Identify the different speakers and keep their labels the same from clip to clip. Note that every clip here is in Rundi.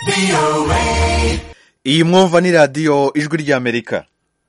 Speaker 1: iyi mwumva ni radiyo ijwi ry'amerika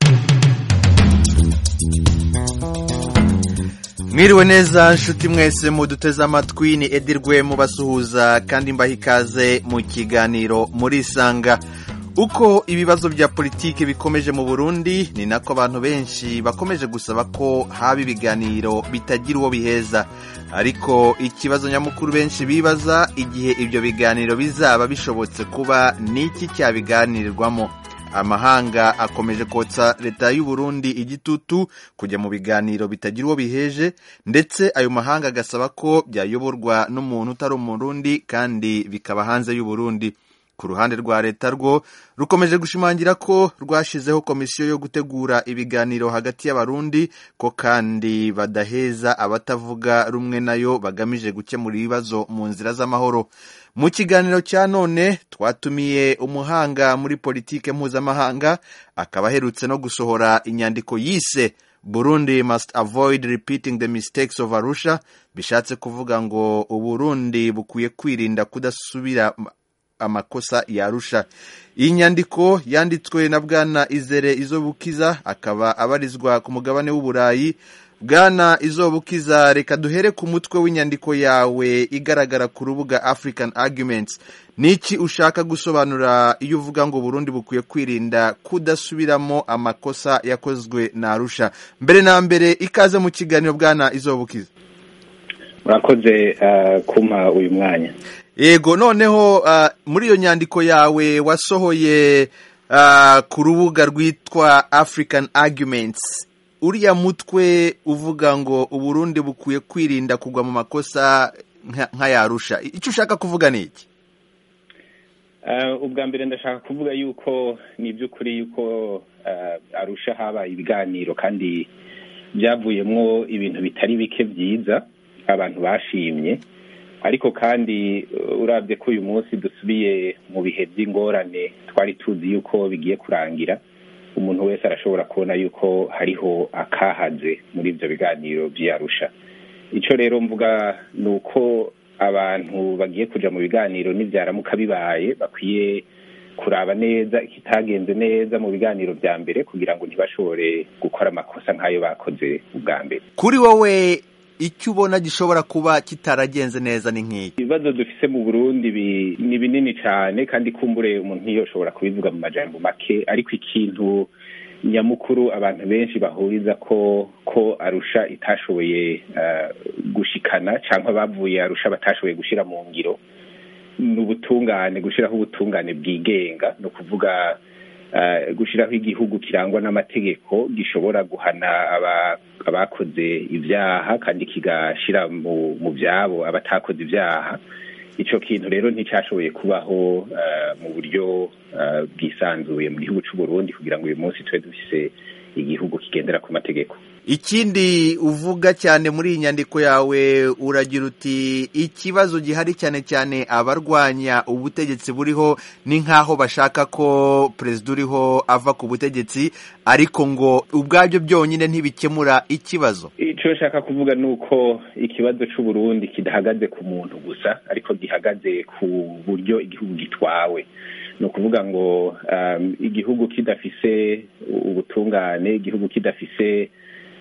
Speaker 1: mwiriwe neza nshuti mwese muduteze amatwi ni edirwe mubasuhuza kandi mbaha ikaze mu kiganiro murisanga uko ibibazo bya politiki bikomeje mu burundi ni nako abantu benshi bakomeje gusaba ko haba ibiganiro bitagira uwo biheza ariko ikibazo nyamukuru benshi bibaza igihe ibyo biganiro bizaba bishobotse kuba n'iki cyabiganirirwamo amahanga akomeje kotsa leta y'u Burundi igitutu kujya mu biganiro bitagira uwo biheje ndetse ayo mahanga agasaba ko byayoborwa n'umuntu utari umurundi kandi bikaba hanze y'u Burundi ku ruhande rwa leta rwo rukomeje gushimangira ko rwashyizeho komisiyo yo gutegura ibiganiro hagati y'abarundi ko kandi badaheza abatavuga rumwe nayo bagamije gukemura ibibazo mu nzira z'amahoro mu kiganiro cya none twatumiye umuhanga muri politike mpuzamahanga akaba aherutse no gusohora inyandiko yise burundi must avoid repeating the mistakes of arusha bishatse kuvuga ngo uburundi bukwiye kwirinda kudasubira amakosa yarusha iyi nyandiko yanditswe na bwana izere izobukiza akaba abarizwa ku mugabane w'uburayi bwana izobukiza reka duhere ku mutwe w'inyandiko yawe igaragara ku rubuga african arguments niki ushaka gusobanura iyo uvuga ngo burundi bukwiye kwirinda kudasubiramo amakosa yakozwe na arusha mbere na mbere ikaze mu kiganiro bwana izobukiza
Speaker 2: murakoze kumpa uyu mwanya
Speaker 1: yego noneho muri iyo nyandiko yawe wasohoye ku rubuga rwitwa african arguments uriya mutwe uvuga ngo uburundi bukwiye kwirinda kugwa mu makosa nk'ayarusha icyo ushaka kuvuga ni iki
Speaker 2: ubwa mbere ndashaka kuvuga yuko ni iby'ukuri yuko arusha habaye ibiganiro kandi byavuyemo ibintu bitari bike byiza abantu bashimye ariko kandi urabye ko uyu munsi dusubiye mu bihe by'ingorane twari tuzi yuko bigiye kurangira umuntu wese arashobora kubona yuko hariho akahaze muri ibyo biganiro by'iyarusha icyo rero mvuga ni uko abantu bagiye kujya mu biganiro n'ibyaramuka bibaye bakwiye kuraba neza ikitagenze neza mu biganiro bya mbere kugira ngo ntibashobore gukora amakosa nk'ayo bakoze ubwa mbere
Speaker 1: kuri wowe icyo ubona gishobora kuba kitaragenze neza ni nk'iki
Speaker 2: ibibazo dufise mu burundi ni binini cyane kandi kumbure umuntu ntiyoshobora kubivuga mu majambo make ariko ikintu nyamukuru abantu benshi bahuriza ko ko arusha itashoboye gushikana cyangwa bavuye arusha batashoboye gushyira mu ngiro ni ubutungane gushyiraho ubutungane bwigenga ni ukuvuga gushyiraho igihugu kirangwa n'amategeko gishobora guhana abakoze ibyaha kandi kigashyira mu byabo abatakoze ibyaha icyo kintu rero nticyashoboye kubaho mu buryo bwisanzuye mu gihugu cy'u Burundi kugira ngo uyu munsi tube dufise igihugu kigendera ku mategeko
Speaker 1: ikindi uvuga cyane muri iyi nyandiko yawe uragira uti ikibazo gihari cyane cyane abarwanya ubutegetsi buriho ni nk'aho bashaka ko perezida uriho ava ku butegetsi ariko ngo ubwabyo byonyine ntibikemura ikibazo
Speaker 2: icyo nshaka kuvuga ni uko ikibazo cy'u Burundi kidahagaze ku muntu gusa ariko gihagaze ku buryo igihugu gitwawe ni ukuvuga ngo igihugu kidafise ubutungane igihugu kidafise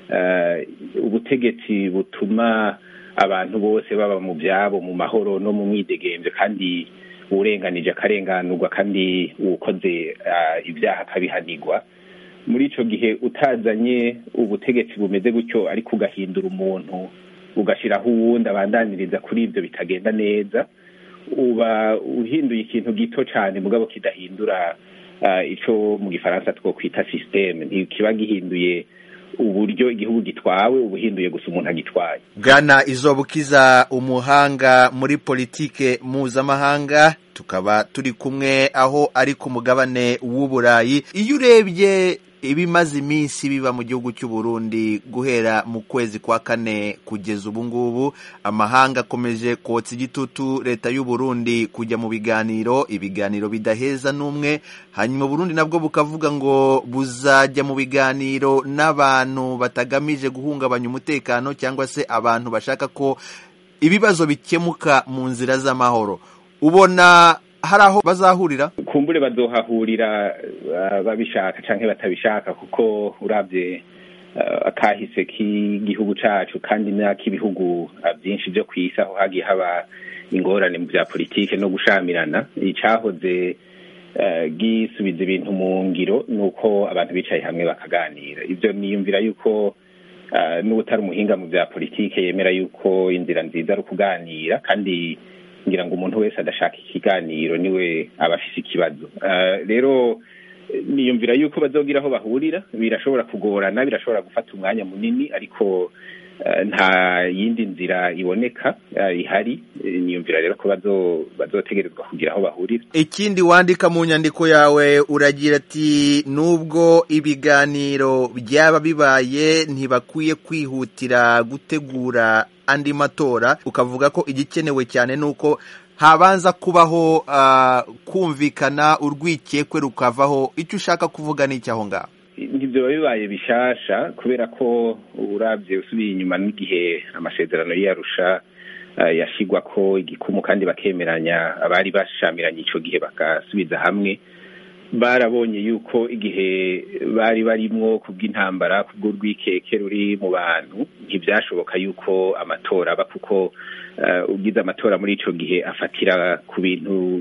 Speaker 2: ubutegetsi butuma abantu bose baba mu byabo mu mahoro no mu mwidegemvyo kandi uwurenganije akarenganurwa kandi uwukoze ibyaha akabihanirwa muri ico gihe utazanye ubutegetsi bumeze gutyo ariko ugahindura umuntu ugashyiraho uwundi abandaniriza kuri ibyo bitagenda neza uba uhinduye ikintu gito cyane mugabo kidahindura icyo mu gifaransa twokwita sisiteme ntikiba gihinduye uburyo igihugu gitwawe ubuhinduye gusa umuntu agitwaye
Speaker 1: bwana izobukiza umuhanga muri politike mpuzamahanga tukaba turi kumwe aho ari ku mugabane w'uburayi iyo urebye ibimaze iminsi biba mu gihugu cy'u Burundi guhera mu kwezi kwa kane kugeza ubu ngubu amahanga akomeje kotsa igitutu leta y'u Burundi kujya mu biganiro ibiganiro bidaheza n'umwe hanyuma Burundi nabwo bukavuga ngo buzajya mu biganiro n'abantu batagamije guhungabanya umutekano cyangwa se abantu bashaka ko ibibazo bikemuka mu nzira z'amahoro ubona hari aho bazahurira
Speaker 2: kumbure bazohahurira babishaka canke batabishaka kuko urabye akahise k'igihugu cacu kandi n'ak'ibihugu byinshi byo ku isi aho hagiye haba ingorane mu bya politike no gushamirana icahoze gisubiza ibintu mu ngiro ni uko abantu bicaye hamwe bakaganira ibyo niyumvira yuko n'ubutari umuhinga mu bya politike yemera yuko inzira nziza ari ukuganira kandi ngira ngo umuntu wese adashaka ikiganiro niwe aba afise ikibazo rero niyumvira yuko bazogira aho bahurira birashobora kugorana birashobora gufata umwanya munini ariko nta yindi nzira iboneka ihari niyumvira rero ko bazotegerezwa kugira aho bahurira
Speaker 1: ikindi wandika mu nyandiko yawe uragira ati nubwo ibiganiro byaba bibaye ntibakwiye kwihutira gutegura andi matora ukavuga ko igikenewe cyane ni uko habanza kubaho kumvikana urwikekwe rukavaho icyo ushaka kuvuga ni icyaho ngaho
Speaker 2: ntibyo bibaye bishasha kubera ko urabye usubiye inyuma n'igihe amasezerano y'iyarusha yashyirwa ko igikumu kandi bakemeranya abari bashamiranye icyo gihe bagasubiza hamwe barabonye yuko igihe bari barimwo kubw'intambara kubw'urwikeke ruri mu bantu ntibyashoboka yuko amatora aba kuko ugize amatora muri icyo gihe afatira ku bintu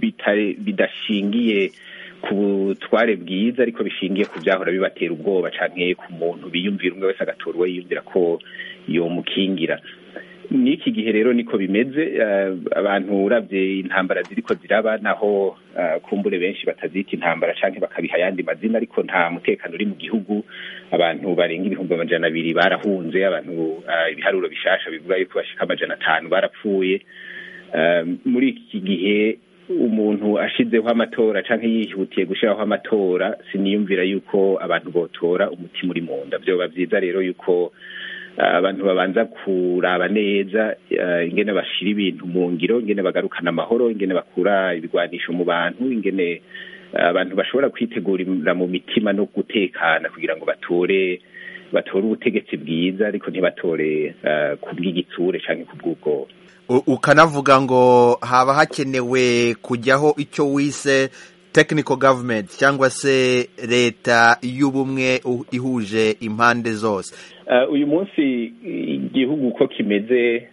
Speaker 2: bidashingiye ku butware bwiza ariko bishingiye ku byahora bibatera ubwoba cyane ku muntu biyumvira umwe wese agatorwa yiyumvira ko yomukingira n'iki gihe rero niko bimeze abantu urabye intambara ziriko ziraba naho kumbure benshi batazita intambara cyangwa bakabiha ayandi mazina ariko nta mutekano uri mu gihugu abantu barenga ibihumbi amajana abiri barahunze abantu ibiharuro bishasha bivuga yuko bashika amajana atanu barapfuye muri iki gihe umuntu ashizeho amatora cyangwa yihutiye gushyiraho amatora siniyumvira yuko abantu botora umutima uri mu nda byoba byiza rero yuko abantu babanza kuraba neza ingene bashira ibintu mu ngiro ingene bagarukana amahoro ingene bakura ibigwanisho mu bantu ingene abantu bashobora kwitegurira mu mitima no gutekana kugira ngo batore batore ubutegetsi bwiza ariko ntibatore ku bw'igitsure cyangwa ku bw'ubwoba
Speaker 1: ukanavuga ngo haba hakenewe kujyaho icyo wise technical government cyangwa se leta y'ubumwe ihuje impande zose
Speaker 2: uyu munsi igihugu uko kimeze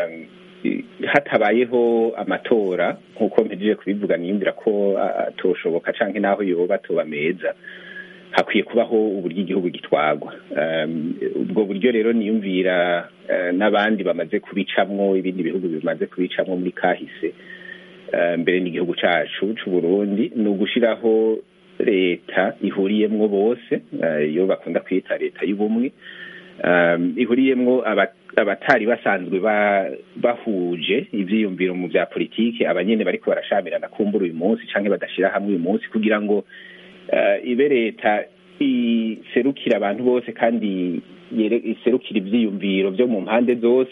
Speaker 2: hatabayeho amatora nk'uko mpejeje kubivuga niyumvira ko atoshoboka cyangwa n'aho yoba atoba meza hakwiye kubaho uburyo igihugu gitwagwa ubwo buryo rero niyumvira n'abandi bamaze kubicamwo ibindi bihugu bimaze kubicamwo muri kahise mbere n'igihugu cyacu cy'u Burundi ni ugushyiraho leta ihuriyemwo bose iyo bakunda kwita leta y'ubumwe ihuriyemwo abatari basanzwe bahuje ibyiyumviro mu bya politiki abanyene bariko barashamirana kumbura uyu munsi cyangwa badashyira hamwe uyu munsi kugira ngo ibe leta iserukira abantu bose kandi iserukira ibyiyumviro byo mu mpande zose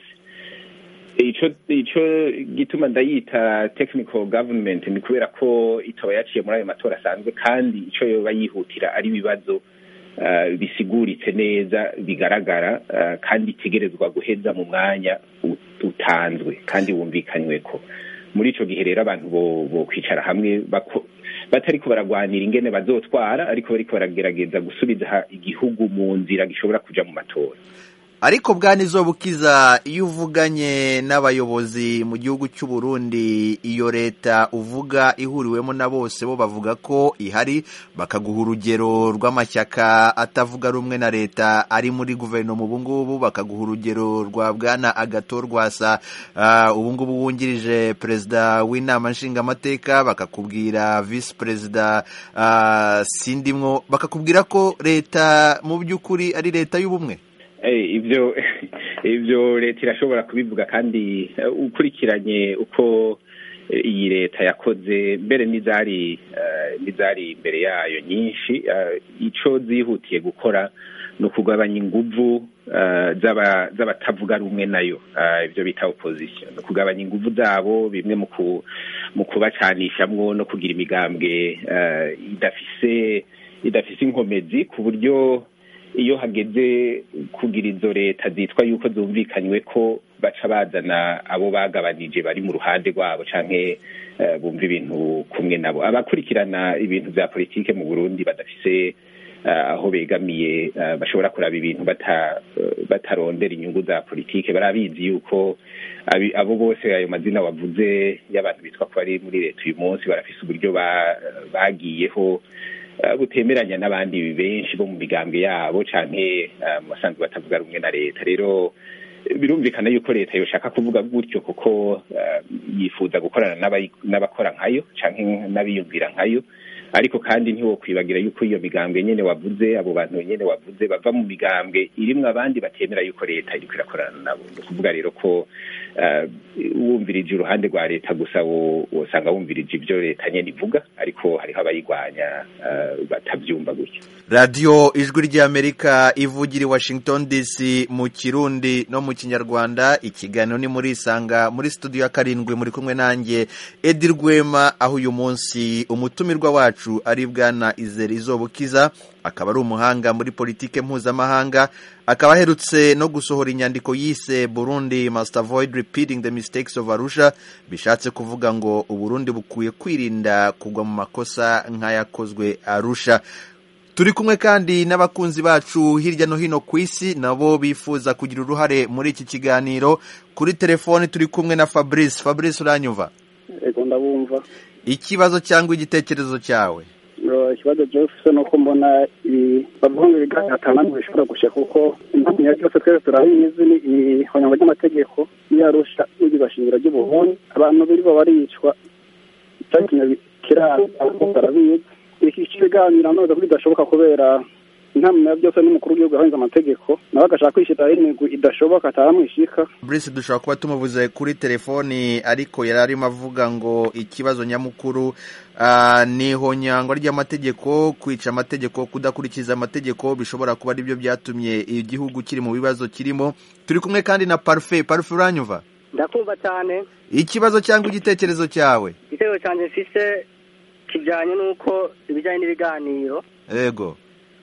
Speaker 2: icyo gituma ndayita technical government ni kubera ko itaba yaciye muri ayo matora asanzwe kandi icyo yoba yihutira ari ibibazo bisiguritse neza bigaragara kandi itegerezwa guheza mu mwanya utanzwe kandi wumvikanywe ko muri icyo gihe rero abantu bo kwicara hamwe batari ko baragwanira ingene bazotwara ariko bariko baragerageza gusubiza igihugu mu nzira gishobora kuja mu matora
Speaker 1: ariko bwanizo bukiza iyo uvuganye n'abayobozi mu gihugu cy'u Burundi iyo leta uvuga ihuriwemo na bose bo bavuga ko ihari bakaguha urugero rw'amashyaka atavuga rumwe na leta ari muri guverinoma ubu ngubu bakaguha urugero rwa bwana agato rwasa ubu ngubu wungirije perezida w'inama nshingamateka bakakubwira visi perezida sindimwo bakakubwira ko leta mu by'ukuri ari leta y'ubumwe
Speaker 2: ibyo ibyo leta irashobora kubivuga kandi ukurikiranye uko iyi leta yakoze mbere n'izari n'izari imbere yayo nyinshi icyo zihutiye gukora ni ukugabanya inguvu z'abatavuga rumwe nayo ibyo bita opposition ni ukugabanya inguvu zabo bimwe mu kubacanishamwo no kugira imigambwe idafise idafise inkomezi ku buryo iyo hageze kugira izo leta zitwa yuko zumvikanywe ko baca bazana abo bagabanije bari mu ruhande rwabo canke bumva ibintu kumwe nabo abakurikirana ibintu vya politike mu burundi badafise aho begamiye bashobora kuraba ibintu batarondera inyungu za politike barabizi yuko abo bose ayo mazina wavuze y'abantu bitwa ko bari muri leta uyu munsi barafise uburyo bagiyeho butemeranya n'abandi benshi bo mu migambwe yabo canke mu basanzwe batavuga rumwe na leta rero birumvikana yuko leta yoshaka kuvuga gutyo kuko yifuza gukorana n'abakora nkayo canke n'abiyumvira nkayo ariko kandi ntiwokwibagira yuko iyo migambwe nyene wavuze abo bantu nyene wavuze bava mu migambwe irimwo abandi batemera yuko leta iriko irakorana nabo ni ukuvuga rero ko wumvirije uruhande rwa leta gusa wosanga wumvirije ibyo leta nyene ivuga ariko hariho abayigwanya batavyumva gutyo
Speaker 1: radiyo ijwi ry'amerika ivugira i washington dc mu kirundi no mu kinyarwanda ikiganiro ni muri isanga muri studio ya karindwi muri kumwe nanjye edi rwema aho uyu munsi umutumirwa wacu ari bwana izere izobukiza akaba ari umuhanga muri politike mpuzamahanga akaba aherutse no gusohora inyandiko yise burundi must avoid repeating the mistakes of arusha bishatse kuvuga ngo uburundi bukwiye kwirinda kugwa mu makosa nk'ayakozwe arusha turi kumwe kandi n'abakunzi bacu hirya no hino ku isi nabo bifuza kugira uruhare muri iki kiganiro kuri telefoni turi kumwe na fabrice fabrice uranyumva
Speaker 3: yego ndabumva
Speaker 1: ikibazo cyangwa igitekerezo cyawe
Speaker 3: ikibazo byose ni uko mbona bavuga ngo ibiganiro atanamwe bishobora gushya kuko impamvu ya byose twese turabizi ni ihonyangwa ry'amategeko n'iyarusha n'igibashingiro ry'ubuhuni abantu biribo baricwa icyatumye kiraza barabizi iki kiganiro none ko bidashoboka kubera inama ya byose n'umukuru w'igihugu yahanze amategeko nawe agashaka kwishyiraho imigwi idashoboka ataramwishika
Speaker 1: Brice dushobora kuba tumuvuze kuri telefoni ariko yari arimo avuga ngo ikibazo nyamukuru ni ihonyangwa ry'amategeko kwica amategeko kudakurikiza amategeko bishobora kuba aribyo byatumye igihugu kiri mu bibazo kirimo turi kumwe kandi na parufe parufe uranyumva
Speaker 4: ndakumva cyane
Speaker 1: ikibazo cyangwa igitekerezo cyawe
Speaker 4: igitekerezo cyanjye mfise kijyanye n'uko ibijyanye n'ibiganiro
Speaker 1: yego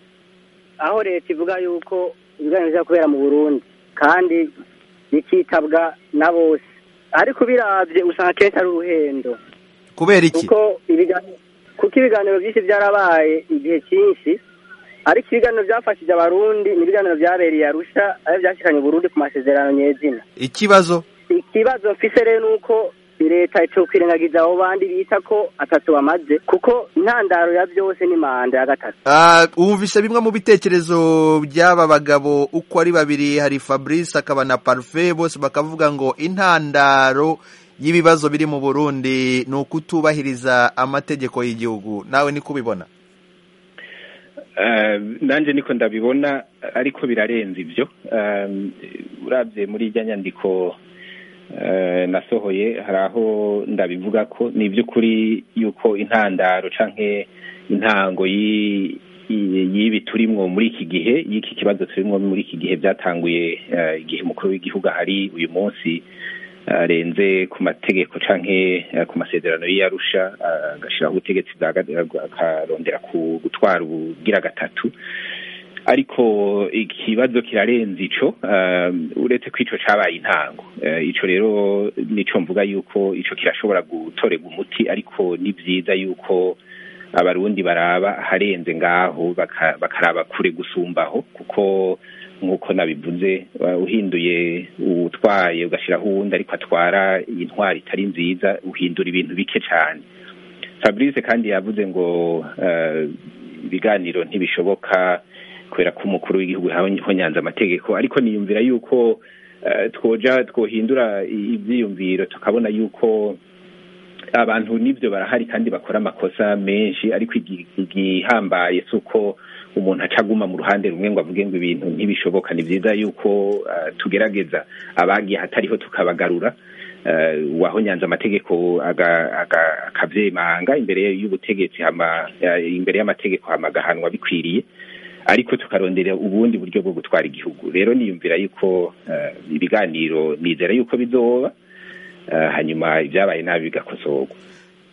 Speaker 4: aho leta ivuga yuko ibiganiro bijya kubera mu burundi kandi bikitabwa na bose ariko birabye usanga akenshi ari uruhendo
Speaker 1: kubera iki
Speaker 4: kuko ibiganiro byinshi byarabaye igihe cyinshi ariko ibiganiro byafashije abarundi ni ibiganiro byabereye arusha ayo byashyikanye burundi ku masezerano nyezina
Speaker 1: ikibazo
Speaker 4: ikibazo mfise rero ni uko leta icyo kwirengagiza abo bandi bita ko atatu bamaze kuko intandaro ya byose ni manda ya gatatu
Speaker 1: wumvise bimwe mu bitekerezo by'aba bagabo uko ari babiri hari fabrice akaba na parufe bose bakavuga ngo intandaro y'ibibazo biri mu burundi ni ukutubahiriza amategeko y'igihugu nawe niko ubibona
Speaker 2: nanjye niko ndabibona ariko birarenze ibyo urabye muri ijya nyandiko nasohoye hari aho ndabivuga ko ni iby'ukuri yuko intandaro cyangwa intango y'ibi turimwo muri iki gihe y'iki kibazo turimwo muri iki gihe byatanguye igihe umukuru w'igihugu ahari uyu munsi arenze ku mategeko cyangwa ku masezerano y'iyarusha agashyiraho ubutegetsi akarondera gutwara ubugira gatatu ariko ikibazo kirarenze ico uretse ko ico cabaye intango ico rero nico mvuga yuko ico kirashobora gutorerwa umuti ariko ni vyiza yuko abarundi baraba harenze ngaho bakaraba kure gusumbaho kuko nk'uko nabivuze uhinduye uwutwaye ugashyiraho uwundi ariko atwara iyi ntwari itari nziza uhindura ibintu bike cyane fabrice kandi yavuze ngo ibiganiro ntibishoboka kubera ko umukuru w'igihugu nyanza amategeko ariko niyumvira yuko twoja twohindura ibyiyumviro tukabona yuko abantu n'ibyo barahari kandi bakora amakosa menshi ariko igihambaye si uko umuntu acaguma mu ruhande rumwe ngo avuge ngo ibintu ntibishoboka ni byiza yuko tugerageza abagiye hatariho tukabagarura waho nyanza amategeko akabyemanga imbere y'ubutegetsi imbere y'amategeko hamagahanwa bikwiriye ariko tukarondera ubundi buryo bwo gutwara igihugu rero niyumvira yuko ibiganiro nizera yuko bizoba hanyuma ibyabaye nabi bigakosorwa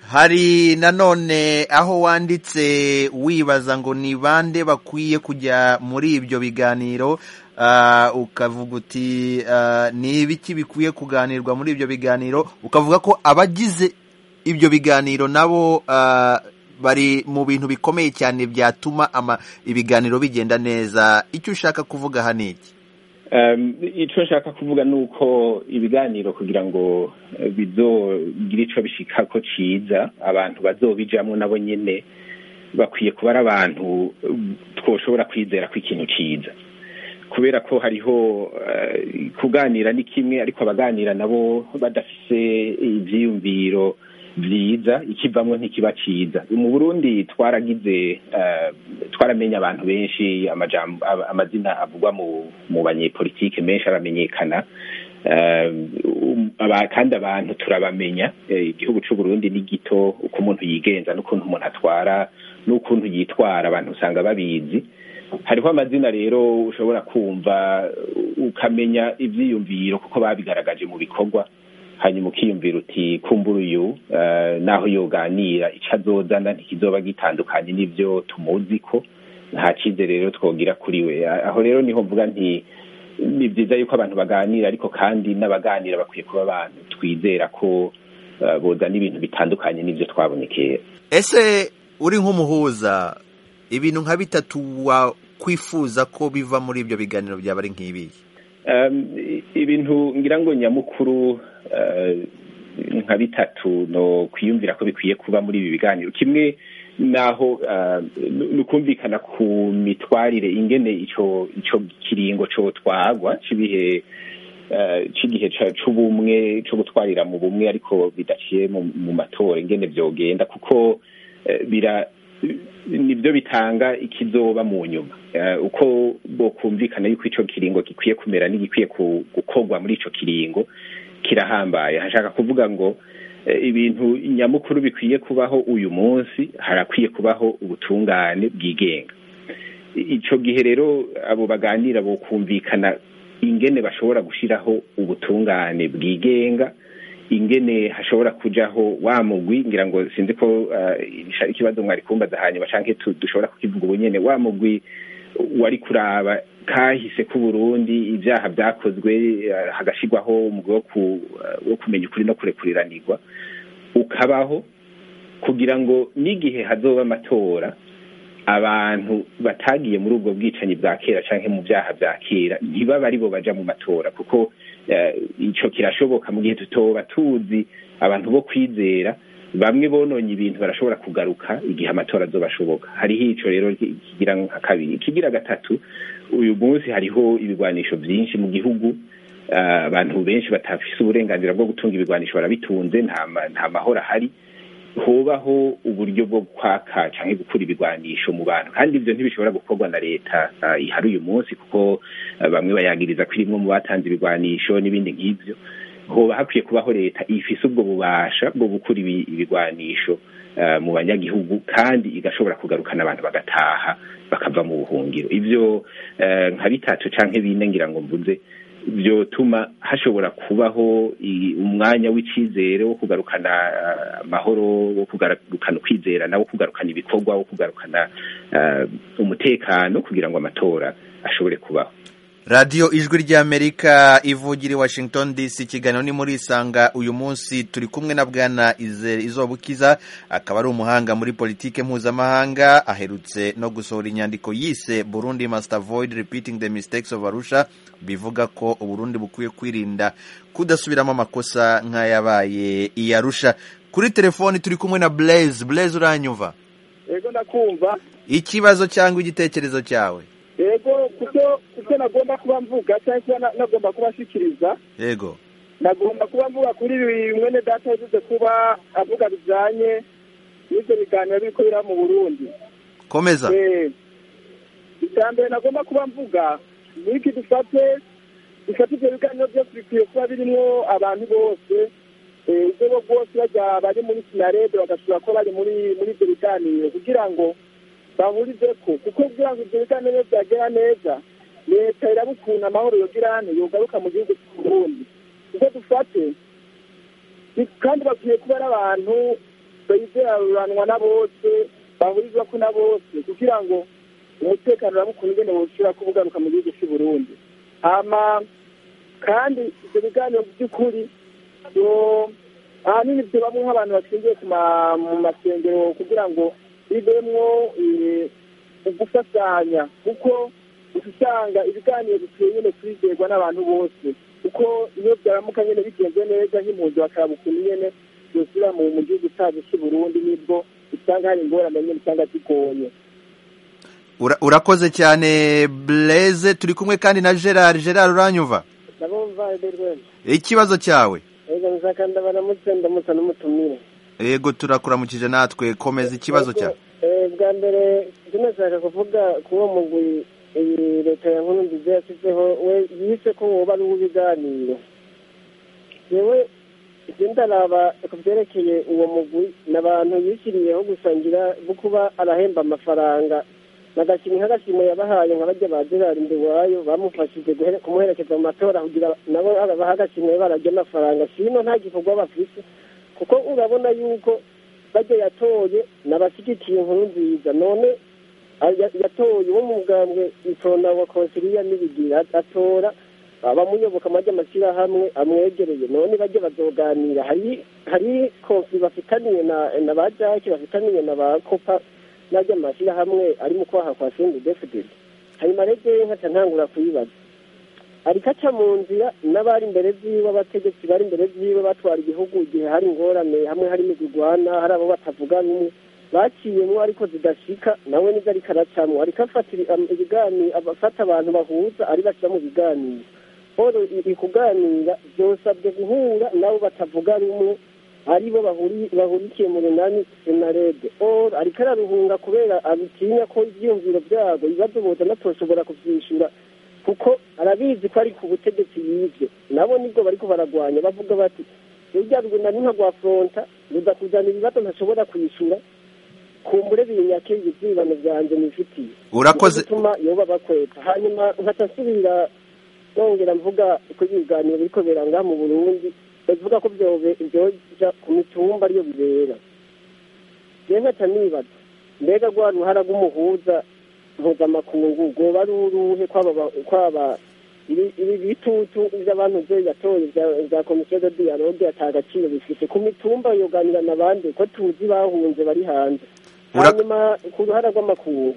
Speaker 1: hari nanone aho wanditse wibaza ngo ni bande bakwiye kujya muri ibyo biganiro ukavuga uti ni ibiki bikwiye kuganirwa muri ibyo biganiro ukavuga ko abagize ibyo biganiro nabo bari mu bintu bikomeye cyane byatuma ibiganiro bigenda neza icyo ushaka kuvuga aha ni iki
Speaker 2: icyo nshaka kuvuga ni uko ibiganiro kugira ngo bizogire icyo bishika ko cyiza abantu bazobijamo nabo nyine bakwiye kuba ari abantu twoshobora kwizera ko ikintu cyiza kubera ko hariho kuganira ni kimwe ariko abaganira nabo badafise ibyiyumviro byiza ikivamo ntikiba cyiza mu burundi twaragize twaramenya abantu benshi amazina avugwa mu banyepolitike menshi aramenyekana kandi abantu turabamenya igihugu cy'u Burundi ni gito uko umuntu yigenza n'ukuntu umuntu atwara n'ukuntu yitwara abantu usanga babizi hariho amazina rero ushobora kumva ukamenya ibyiyumviro kuko babigaragaje mu bikorwa hanyuma ukiyumvira uti kumbura uyu naho yoganira icyo azozana ntikizoba gitandukanye n'ibyo tumuzi ko nta cyizere rero twogira kuri we aho rero niho mvuga nti ni byiza yuko abantu baganira ariko kandi n'abaganira bakwiye kuba abantu twizera ko bozana ibintu bitandukanye n'ibyo twabonye kera
Speaker 1: ese uri nk'umuhuza ibintu nka bitatu wakwifuza ko biva muri ibyo biganiro byaba ari nk'ibihe
Speaker 2: ibintu ngira ngo nyamukuru nka bitatu no kwiyumvira ko bikwiye kuba muri ibi biganiro kimwe naho ni ukumvikana ku mitwarire ingene icyo kiringo cyo twagwa cy'ibihe cy'igihe cy'ubumwe cyo gutwarira mu bumwe ariko bidaciye mu matora ingene byogenda kuko bira nibyo bitanga ikizoba mu nyuma uko kumvikana yuko icyo kiringo gikwiye kumera n'igikwiye gukorwa muri icyo kiringo kirahambaye hashaka kuvuga ngo ibintu nyamukuru bikwiye kubaho uyu munsi harakwiye kubaho ubutungane bwigenga icyo gihe rero abo baganira bo kumvikana ingene bashobora gushyiraho ubutungane bwigenga ingene hashobora kujaho wa mugwi ngira ngo sinzi ko ari ikibazo mwari kumbaza hanyuma canke dushobora kukivuga ubu nyene wa mugwi wari kuraba kahise ku Burundi ibyaha byakozwe hagashirwaho umugwi wo kumenya ukuri no kurekuriranirwa ukabaho kugira ngo n'igihe hazoba amatora abantu batagiye muri ubwo bwicanyi bwa kera canke mu byaha bya kera ntibaba aribo baja mu matora kuko icyo kirashoboka mu gihe tutoba tuzi abantu bo kwizera bamwe bononye ibintu barashobora kugaruka igihe amatora azoba ashoboka hariho icyo rero kigira nka kabiri ikigira gatatu uyu munsi hariho ibigwanisho byinshi mu gihugu abantu benshi batafise uburenganzira bwo gutunga ibigwanisho barabitunze nta mahoro ahari hubaho uburyo bwo kwaka cyangwa gukura ibigwanisho mu bantu kandi ibyo ntibishobora gukorwa na leta ihari uyu munsi kuko bamwe bayagiriza ko irimwe mu batanze ibigwanisho n'ibindi nk'ibyo hoba hakwiye kubaho leta ifise ubwo bubasha bwo gukura ibigwanisho mu banyagihugu kandi igashobora kugarukana abantu bagataha bakava mu buhungiro ibyo nka bitatu cyangwa bine ngira ngo mvuze byotuma hashobora kubaho umwanya w'icyizere wo kugarukana amahoro wo kugarukana ukwizerana wo kugarukana ibikorwa wo kugarukana umutekano kugira ngo amatora ashobore kubaho
Speaker 1: radiyo ijwi ry'amerika ivugira i washington dc ikiganiro ni muri isanga uyu munsi turi kumwe na bwana izobukiza akaba ari umuhanga muri politike mpuzamahanga aherutse no gusohora inyandiko yise burundi must avoid repeating the mistakes of arusha bivuga ko uburundi bukwiye kwirinda kudasubiramo amakosa nk'ayabaye i arusha kuri telefoni turi kumwe na blaise blaise uranyumva
Speaker 3: yego ndakumva
Speaker 1: ikibazo cyangwa igitekerezo cyawe
Speaker 3: yego kuko kuko nagomba kuba mvuga cyangwa kuba nagomba kuba ashikiriza
Speaker 1: yego
Speaker 3: nagomba kuba mvuga kuri mwene data yavuze kuba avuga bijyanye n'ibyo biganiro biriko biraba mu burundi
Speaker 1: komeza
Speaker 3: icya mbere nagomba kuba mvuga ni iki dufate dufate ibyo biganiro byose bikwiye kuba birimo abantu bose ubwo bwose bajya bari muri sinarede bagashobora kuba bari muri muri ibyo biganiro kugira ngo bahurize ko kuko kugira ngo ibyo biganiro byagera neza leta iraba ukuntu amahoro yogira hano yogaruka mu gihugu cy'uburundi kuko dufate kandi bakwiye kuba ari abantu
Speaker 5: bayizeranwa na bose bahurizwa ko na bose kugira ngo umutekano uramukunda ingene woshira ko ubugaruka mu gihugu cy'u Burundi hama kandi ibyo biganiro by'ukuri ahanini byo bamwe nk'abantu bashingiye mu masengero kugira ngo bivemwo ugufasanya kuko usanga ibiganiro bikwiye nyine kwizerwa n'abantu bose kuko iyo byaramuka nyine bigenze neza nk'impunzi bakaba ukuntu nyine byosubira mu gihugu cyacu cy'i Burundi nibwo usanga hari ingorane nyine usanga zigoye
Speaker 1: urakoze cyane Blaise turi kumwe kandi na Gerard Gerard uranyumva
Speaker 6: ndabumva Ederwema
Speaker 1: ikibazo cyawe
Speaker 6: yego nzaka ndabaramutse ndamutsa n'umutumire
Speaker 1: yego turakuramukije natwe komeza ikibazo cyawe
Speaker 6: bwa mbere tunashaka kuvuga ku uwo mugwi iyi leta ya nkuru nziza yashyizeho we yise ko woba ari uw'ibiganiro yewe ibyo ndaraba ku byerekeye uwo mugwi ni abantu yishyiriyeho gusangira bwo kuba arahemba amafaranga nagashimwe nk'agashimwe yabahaye nka bajya ba gerard iwayo bamufashije kumuherekeza mu matora kugira nabo baha agashimwe barajya amafaranga sino nta gikorwa bafise kuko urabona yuko bajya yatoye n'abashyigikiye inkuru nziza none yatoye uwo mu mugambwe itona wa konsiliya n'ibigira atora abamuyoboka amajya amashyirahamwe amwegereye none bajya bazoganira hari hari konfi bafitaniye na ba jaki bafitaniye na ba kopa n'ajya amashyirahamwe ari mu kwaha kwa sindi defudeli hanyuma rege nkaca ntangura kuyibaza ariko aca mu nzira n'abari imbere ziwe abategetsi bari imbere ziwe batwara igihugu igihe hari ingorane hamwe hari imigurwana hari abo batavuga rumwe baciyemo ariko zidashika nawe nizo ariko aracamwo ariko afatira ibiganiro afata abantu bahuza ari bashyira mu biganiro paul iri kuganira byosabwe guhura nabo batavuga rumwe aribo bahurikiye mu runani senarede or ariko araruhunga kubera abitinya ko ibyiyumviro byabo ibibazo boza natoshobora kubyishyura kuko arabizi ko ari ku butegetsi yibye nabo nibwo bariko baragwanya bavuga bati rujya rugenda ni nka rwa fronta rudakuzana ibibazo ntashobora kwishyura kumbure binyake ibyibano byanjye nifitiye
Speaker 1: urakoze
Speaker 6: bituma yoba bakweta hanyuma nkaca nsubira nongera mvuga ko ibiganiro biriko biranga mu burundi bavuga ko byoja ku mitumba ariyo bibera je nkaca nibaza mbega rwa ruhara rw'umuhuza mpuzamakungu rwoba ari uruhe kwaba ibi bitutu by'abantu byo yatoye bya komisiyo de dialogue ata agaciro bifite ku mitumba yoganirana abandi ko tuzi bahunze bari hanze hanyuma ku ruhara rw'amakungu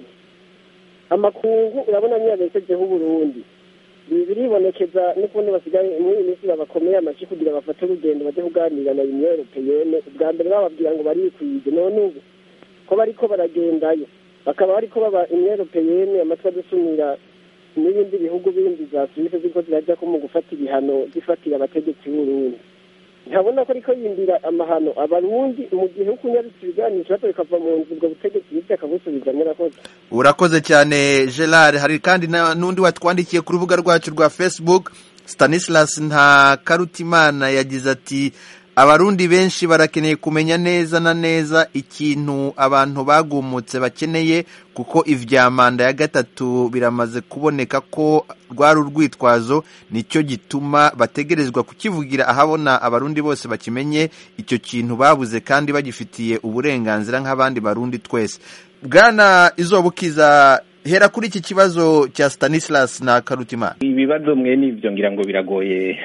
Speaker 6: amakungu urabona niyo yabesejeho uburundi biribonekeza n'ukundi basigaye muri iyi minsi babakomeye amashyi kugira bafate urugendo bajye kuganira na uniyo europeyene ubwa mbere bababwira ngo barikwije none ubu ko bariko baragendayo bakaba bariko baba uniyo europeyene amatwi adusumira n'ibindi bihugu bindi za suwise ziko zirajya ko mu gufata ibihano zifatira abategetsi b'urundi ntabona ko ariko yindira amahano abarundi mu gihe uko unyarutse ibiganiro ikibazo bikava mu nzu ubwo butegetsi bityo akabusubiza murakoze
Speaker 1: urakoze cyane gerard hari kandi n'undi watwandikiye ku rubuga rwacu rwa facebook stanislas nta karutimana yagize ati abarundi benshi barakeneye kumenya neza na neza ikintu abantu bagumutse bakeneye kuko ivya manda ya gatatu biramaze kuboneka ko rwari urwitwazo nicyo gituma bategerezwa kukivugira ahabona abarundi bose bakimenye icyo kintu babuze kandi bagifitiye uburenganzira nk'abandi barundi twese bwana izobukiza hera kuri iki kibazo cya stanislas na karutimana
Speaker 2: ibibazo mwe n'ibyo ngira ngo biragoye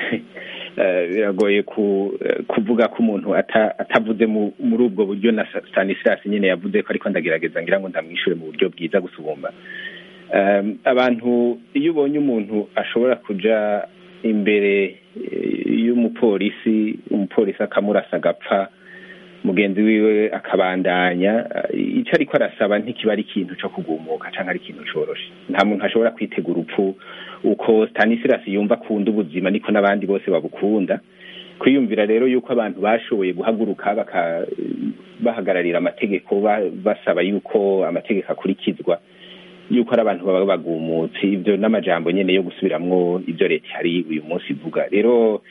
Speaker 2: biragoye kuvuga ko umuntu atavuze muri ubwo buryo na stanislas nyine yavuze ko ariko ndagerageza ngira ngo ndamwishure mu buryo bwiza gusubumba abantu iyo ubonye umuntu ashobora kuja imbere y'umupolisi umupolisi akamurasa agapfa mugenzi wiwe akabandanya icyo ariko arasaba ntikiba ari ikintu cyo kugumuka cyangwa ari ikintu coroshe nta muntu ashobora kwitega urupfu uko stanislas yumva akunda ubuzima niko n'abandi bose babukunda kwiyumvira rero yuko abantu bashoboye guhaguruka bahagararira amategeko basaba yuko amategeko akurikizwa yuko ari abantu baba bagumutse ibyo n'amajambo nyine yo gusubiramwo ibyo leta hari uyu munsi ivuga rero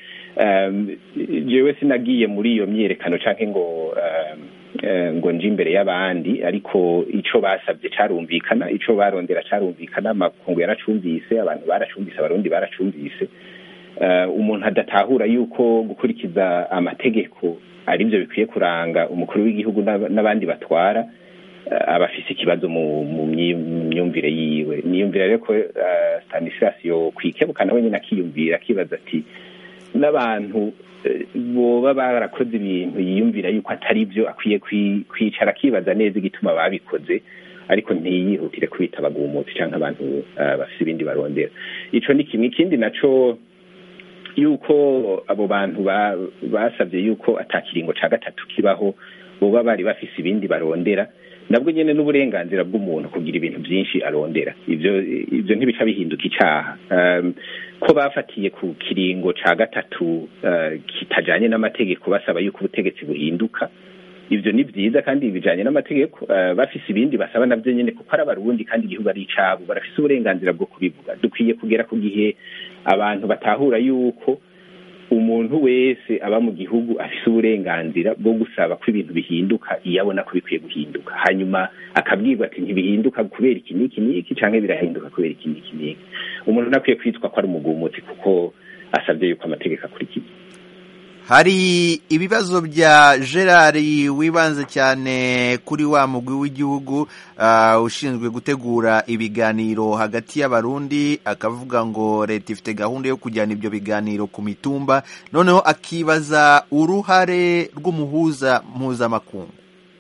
Speaker 2: jewe sinagiye muri iyo myiyerekano canke ngo ngo nje imbere y'abandi ariko ico basabye carumvikana ico barondera carumvikana amakungu yaracumvise abantu baracumvise abarundi baracumvise umuntu adatahura yuko gukurikiza amategeko ari byo bikwiye kuranga umukuru w'igihugu n'abandi batwara aba afise ikibazo mu myumvire yiwe niyumvira rero ko stanislas yo kwikebuka nawe nyine akiyumvira akibaza ati n'abantu boba barakoze ibintu yiyumvira yuko atari byo akwiye kwicara akibaza neza igituma babikoze ariko ntiyihutire kubita abagumutsi cyangwa abantu bafite ibindi barondera ico ni kimwe ikindi naco yuko abo bantu basabye yuko atakiringo ca gatatu kibaho boba bari bafise ibindi barondera nabwo nyene n'uburenganzira bw'umuntu kugira ibintu byinshi arondera ivyo ivyo ntibica bihinduka icaha um, ko bafatiye ku kiringo ca gatatu uh, kitajanye n'amategeko basaba yuko ubutegetsi buhinduka ivyo ni vyiza kandi bijanye n'amategeko uh, bafise ibindi basaba navyo nyene kuko ari abarundi kandi igihugu ari icabo barafise uburenganzira bwo kubivuga dukwiye kugera ku gihe abantu batahura yuko umuntu wese aba mu gihugu afise uburenganzira bwo gusaba ko ibintu bihinduka iyo abona ko bikwiye guhinduka hanyuma akabwirwa ati ntibihinduka kubera iki n'iki n'iki canke birahinduka kubera iki n'iki n'iki umuntu ntakwiye kwitwa ko ari umugumutsi kuko asabye yuko amategeko akurikizwa
Speaker 1: hari ibibazo bya gerard wibanze cyane kuri wa mugwi w'igihugu ushinzwe gutegura ibiganiro hagati y'abarundi akavuga ngo leta ifite gahunda yo kujyana ibyo biganiro ku mitumba noneho akibaza uruhare rw'umuhuza mpuzamakungu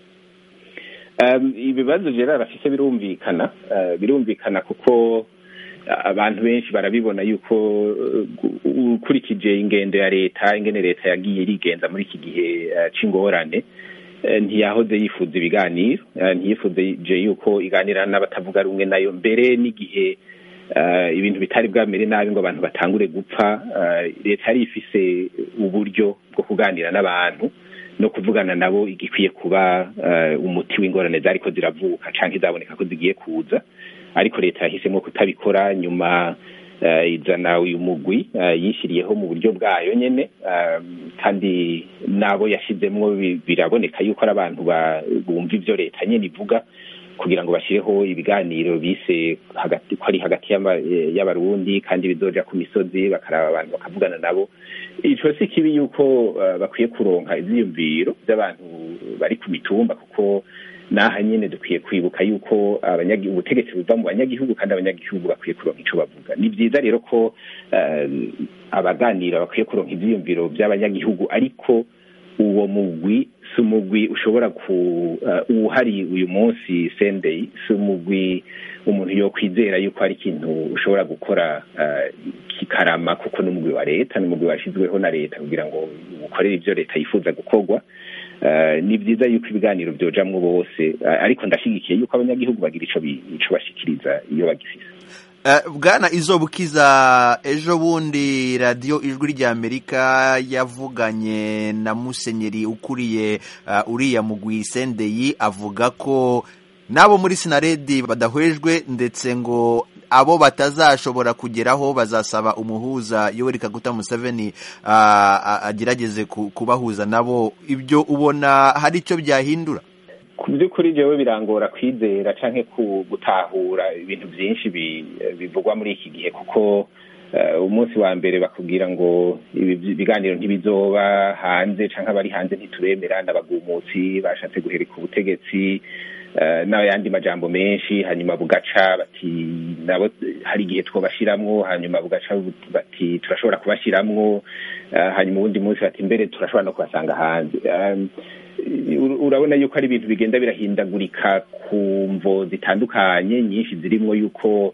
Speaker 2: ibibazo gerard afite birumvikana birumvikana kuko abantu benshi barabibona yuko ukurikije ingendo ya leta ingene leta yagiye irigenza muri iki gihe c'ingorane ntiyahoze yifuza ibiganiro ntiyifuje yuko iganira n'abatavuga rumwe nayo mbere n'igihe ibintu bitari bwamere nabi ngo abantu batangure gupfa leta yari ifise uburyo bwo kuganira n'abantu no kuvugana nabo igikwiye kuba umuti w'ingorane zariko ziravuka canke izaboneka ko zigiye kuza ariko leta yahisemo kutabikora nyuma izana uyu mugwi yishyiriyeho mu buryo bwayo nyine kandi n'abo yashyizemo biraboneka yuko ari abantu bumva ibyo leta nyine ivuga kugira ngo bashyireho ibiganiro bise hagati ko ari hagati y'abarundi kandi bizoja ku misozi bakaraba abantu bakavugana nabo ico si kibi yuko bakwiye kuronka ivyiyumviro by'abantu bari ku mitumba kuko naha nyine dukwiye kwibuka yuko ubutegetsi buva mu banyagihugu kandi abanyagihugu bakwiye kuronka ico bavuga ni byiza rero ko abaganira bakwiye kuronka ivyiyumviro by'abanyagihugu ariko uwo mugwi si umugwi ushobora ku uhari uyu munsi sendeyi si umugwi umuntu yo kwizera yuko hari ikintu ushobora gukora kikarama kuko n'umugwi wa leta n'umugwi washyizweho na leta kugira ngo ukorere ibyo leta yifuza gukorwa ni byiza yuko ibiganiro byojamwo bose ariko ndashyigikiye yuko abanyagihugu bagira ico bashikiriza iyo bagifise
Speaker 1: bwana izo bukiza ejo bundi radiyo ijwi ry'amerika yavuganye na musenyeri ukuriye uriya mugwi sendeyi avuga ko n'abo muri sinaredi badahwejwe ndetse ngo abo batazashobora kugeraho bazasaba umuhuza yoweri kaguta museveni agerageze kubahuza nabo ibyo ubona hari icyo byahindura
Speaker 2: ku by'ukuri jewe birangora kwizera canke gutahura ibintu byinshi bivugwa muri iki gihe kuko umunsi wa mbere bakubwira ngo ibiganiro ntibizoba hanze canke abari hanze ntituremera n'abagumutsi bashatse guhereka ubutegetsi n'ayandi majambo menshi hanyuma bugaca bati nabo hari igihe twobashiramwo hanyuma bugaca bati turashobora kubashiramwo hanyuma uwundi munsi bati mbere turashobora no kubasanga hanze urabona yuko ari ibintu bigenda birahindagurika ku mvo zitandukanye nyinshi zirimo yuko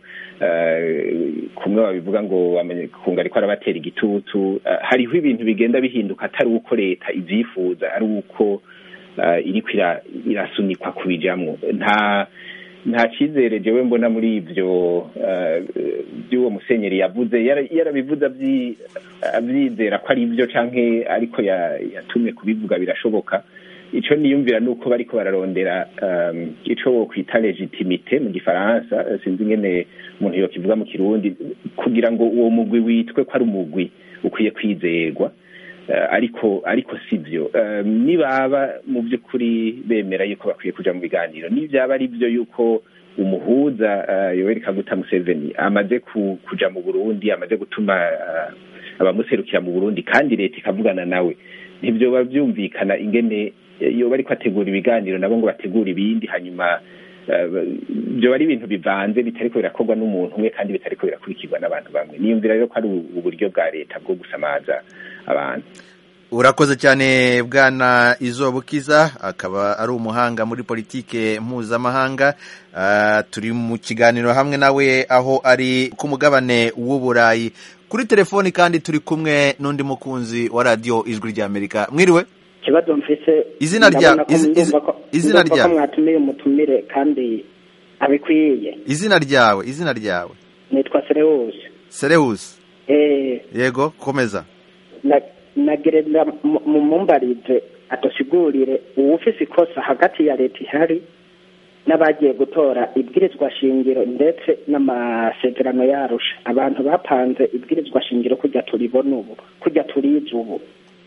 Speaker 2: kumwe babivuga ngo kunga ariko arabatera igitutu hariho ibintu bigenda bihinduka atari uko leta ibyifuza ari uko iriko irasunikwa kubijamwo nta nta cyizere jewe mbona muri ibyo by'uwo musenyeri yavuze yarabivuze abyizera ko ari ibyo canke ariko yatumye kubivuga birashoboka ico niyumvira nuko bariko bararondera ico wokwita legitimite mu gifaransa sinzi ingene umuntu yokivuga mu kirundi kugira ngo uwo mugwi witwe ko ari umugwi ukwiye kwizerwa ariko ariko si byo nibaba mu by'ukuri bemera yuko bakwiye kuja mu biganiro nibyaba ari byo yuko umuhuza yoweri kaguta museveni amaze kuja mu burundi amaze gutuma abamuserukira mu burundi kandi leta ikavugana nawe ntibyoba byumvikana ingene iyo bari ategura ibiganiro nabo ngo bategure ibindi hanyuma byoba ari ibintu bivanze bitariko birakorwa n'umuntu umwe kandi bitariko birakurikirwa n'abantu bamwe niyumvira rero ko ari uburyo bwa leta bwo gusamaza abantu
Speaker 1: urakoze cyane bwana izobukiza akaba ari umuhanga muri politike mpuzamahanga turi mu kiganiro hamwe nawe aho ari ku mugabane w'uburayi kuri telefoni kandi turi kumwe n'undi mukunzi wa radiyo ijwi ry'amerika mwiriwe
Speaker 7: ikibazo mfise
Speaker 1: izina rya izina ryawe
Speaker 7: mwatumiye umutumire kandi abikwiye
Speaker 1: izina ryawe izina ryawe
Speaker 7: nitwa serewusi
Speaker 1: serewusi
Speaker 7: eh
Speaker 1: yego komeza
Speaker 7: nagereza mumumbarize adusigurire uwufise ikosa hagati ya leta ihari n'abagiye gutora ibwirizwa shingiro ndetse n'amasezerano yarusha abantu bapanze ibwirizwa shingiro kujya turibona ubu kujya turiza ubu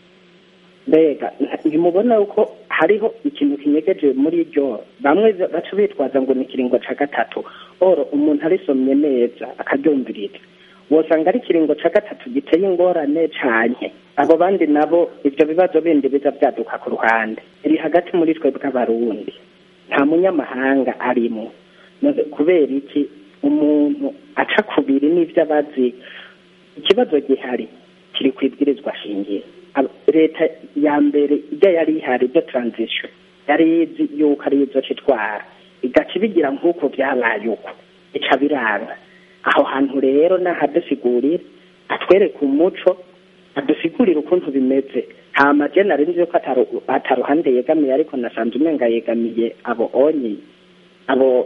Speaker 7: mbega ntimubona yuko hariho ikintu kinyegeje muri ryo bamwe baca bitwaza ngo ni ikiringo ca gatatu oro umuntu arisomye neza akaryumviriza wosanga ari ikiringo ca gatatu giteye ingorane canke abo bandi nabo ivyo bibazo bindi biza vyaduka ku ruhande iri hagati muri twe bw'abarundi nta munyamahanga arimo kubera iki umuntu aca kubiri n'ivyo abazi ikibazo gihari kiri kwibwirizwa shingiro leta ya mbere ijya yari ihari byo transition yari izi yuko ari izo citwara igaca ibigira nk'uko vyabaye uko ica biranga aho hantu rero nahadusigurira atwereka umuco adusigurira ukuntu bimeze hama je nari nzi yuko ataruhande yegamiye ariko nasanze umenga yegamiye abo onyi abo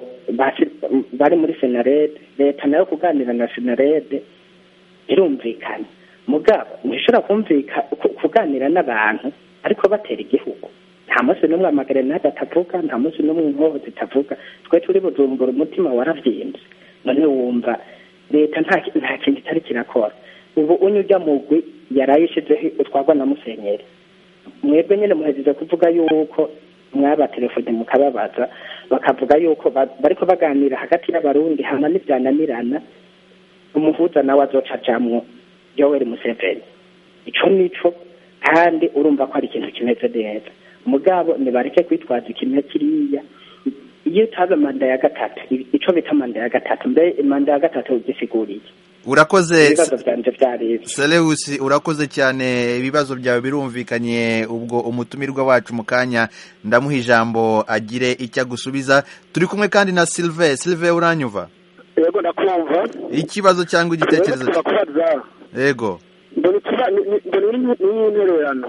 Speaker 7: bari muri senarede leta nayo kuganira na senarede birumvikana mugabo ntishobora kumvika kuganira n'abantu ariko batera igihugu nta munsi n'umwe amagarenade atavuga nta munsi n'umwe inkoho zitavuga twe turi bujumbura umutima waravyimbye none wumva leta nta kintu itari kirakora ubu unyu ujya mugwi yarayishizeho utwarwa na musenyeri mwebwe nyine muhejeje kuvuga yuko mwabatelefone mukababaza bakavuga yuko bariko baganira hagati y'abarundi hama n'ivyananirana umuhuza nawe azoca ajamwo yoweri museveni ico nico kandi urumva ko ari ikintu kimeze neza mugabo nibareke kwitwaza ikintu kiriya iyo utabe manda ya gatatu ico bita manda ya gatatu mbe manda ya gatatu gisiguriye
Speaker 1: urakoze
Speaker 7: ibibazo vyanje vyarivyo
Speaker 1: Seleusi urakoze cyane ibibazo byawe birumvikanye ubwo umutumirwa wacu mu kanya ndamuha ijambo agire icyo agusubiza turi kumwe kandi na Sylvain Sylvain uranyumva
Speaker 5: yego ndakumva
Speaker 1: ikibazo cyangwa igitekerezo
Speaker 5: turakubaza
Speaker 1: yego
Speaker 5: mbona ikiba mbona n'intererano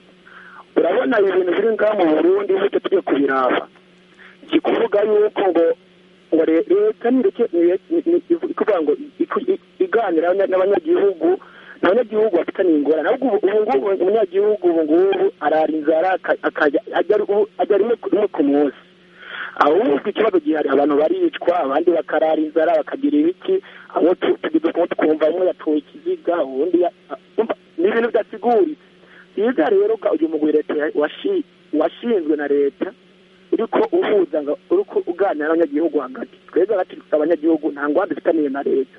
Speaker 5: urabona ibintu biri ngaha mu burundi bityo tujye kubiraba kikuvuga yuko ngo ngo leta nireke ikuvuga ngo iganira n'abanyagihugu abanyagihugu bafitaniye ingorane ahubwo ubu ngubu umunyagihugu ubu ngubu arara inzara ajya rimwe ku munsi ahubwo ikibazo gihari abantu baricwa abandi bakarara inzara bakagira ibiki abo tugize kumwe tukumva umwe yatoye ikiziga ubundi ni ibintu bidasiguritse byiza rero uyu mugwi leta washinzwe na leta uriko uhuza ngo uriko uganira n'abanyagihugu hagati twebwe hagati abanyagihugu nta ngwanda dufitaniye na leta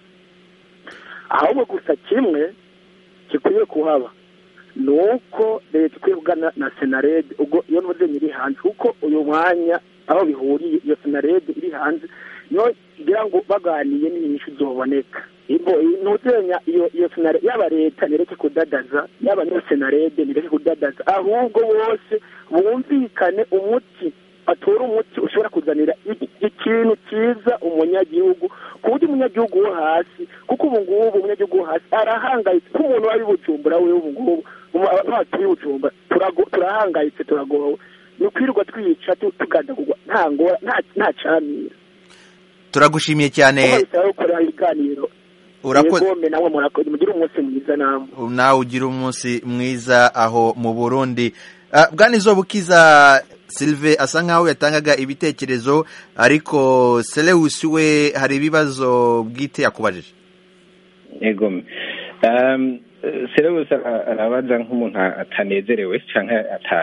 Speaker 5: ahubwo gusa kimwe gikwiye kuhaba ni uko leta ikwiye kugana na senarede ubwo iyo ntuze iri hanze kuko uyu mwanya aho bihuriye iyo senarede iri hanze niyo kugira ngo baganiye n'inyinshi zoboneka ntuzenya iyo iyo senarede yaba leta nireke kudadaza yaba n'iyo senarede nireke kudadaza ahubwo bose bumvikane umuti batora umuti ushobora kuzanira ikintu cyiza umunyagihugu ku buryo umunyagihugu wo hasi kuko ubu ngubu umunyagihugu wo hasi arahangayitse nk'umuntu wari bujumbura we ubu ngubu abantu turi bujumbura turahangayitse turagowe ni ukwirirwa twica tugandagurwa nta ngora nta camira
Speaker 1: turagushimiye cyane
Speaker 5: bisaba gukora ibiganiro
Speaker 1: urakoze
Speaker 5: yegome nawe mugire umunsi mwiza namwe
Speaker 1: nawe ugira umunsi mwiza aho mu burundi bwana izobukiza Sylve asa nkaho yatangaga ibitekerezo ariko Seleusi we hari ibibazo bwite yakubajije
Speaker 2: yego Seleusi arabaza nk'umuntu atanezerewe cyangwa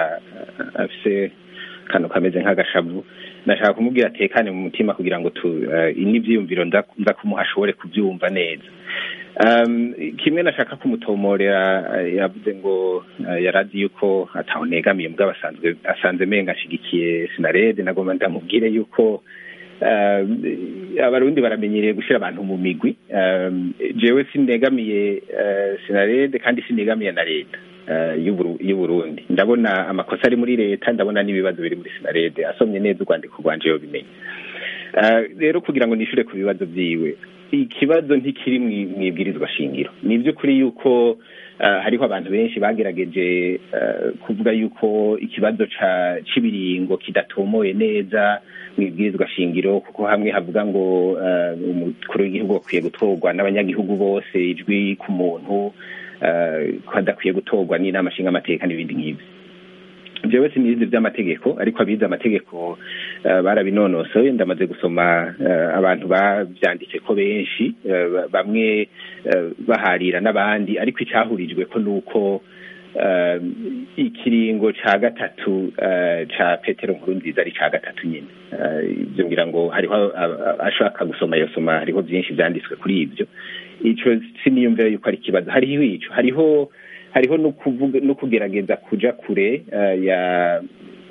Speaker 2: afise akantu kameze nk'agashavu nashaka kumubwira atekane mu mutima kugira ngo n'ibyiyumviro nza kumuha ashobore kubyumva neza Um, kimwe nashaka kumutomorera eh, yavuze ngo eh, yarazi yuko ataho negamiye mugabo asanzwe asanze menga ashigikiye sinarede nagomba ndamubwire yuko um, abarundi baramenyereye gushira abantu mu migwi um, jewe sinegamiye uh, sinarede kandi sinegamiye na leta uh, y'Uburu- y'uburundi ndabona amakosa ari muri leta ndabona n'ibibazo biri muri sinarede asomye neza urwandiko rwanje yobimenya Uh, rero kugira ngo nishure ku bibazo vyiwe ikibazo ntikiri mwi- mwibwirizwa shingiro ni ivy'ukuri yuko uh, hariho abantu benshi bagerageje uh, kuvuga yuko ikibazo ca c'ibiringo kidatomoye neza mwibwirizwa shingiro kuko hamwe havuga ngo uh, umukuru w'igihugu akwiye gutorwa n'abanyagihugu bose ijwi ku muntu uh, ko adakwiye gutorwa n'inama nshingamateka n'ibindi nk'ivyo jewe sinizi vy'amategeko ariko abize amategeko uh, barabinonosoye ndamaze gusoma uh, abantu bavyanditse ko benshi uh, bamwe uh, baharira n'abandi ariko icahurijwe ko nuko uh, ikiringo ca gatatu uh, ca petero nkuru nziza ari ca gatatu nyine uh, ivyo ngira ngo hariho uh, ashaka gusoma yosoma hariho vyinshi vyanditswe kuri ivyo ico siniyumvira yuko ari ikibazo hariho ico hariho hariho no kuvuga no kugerageza kuja kure uh, ya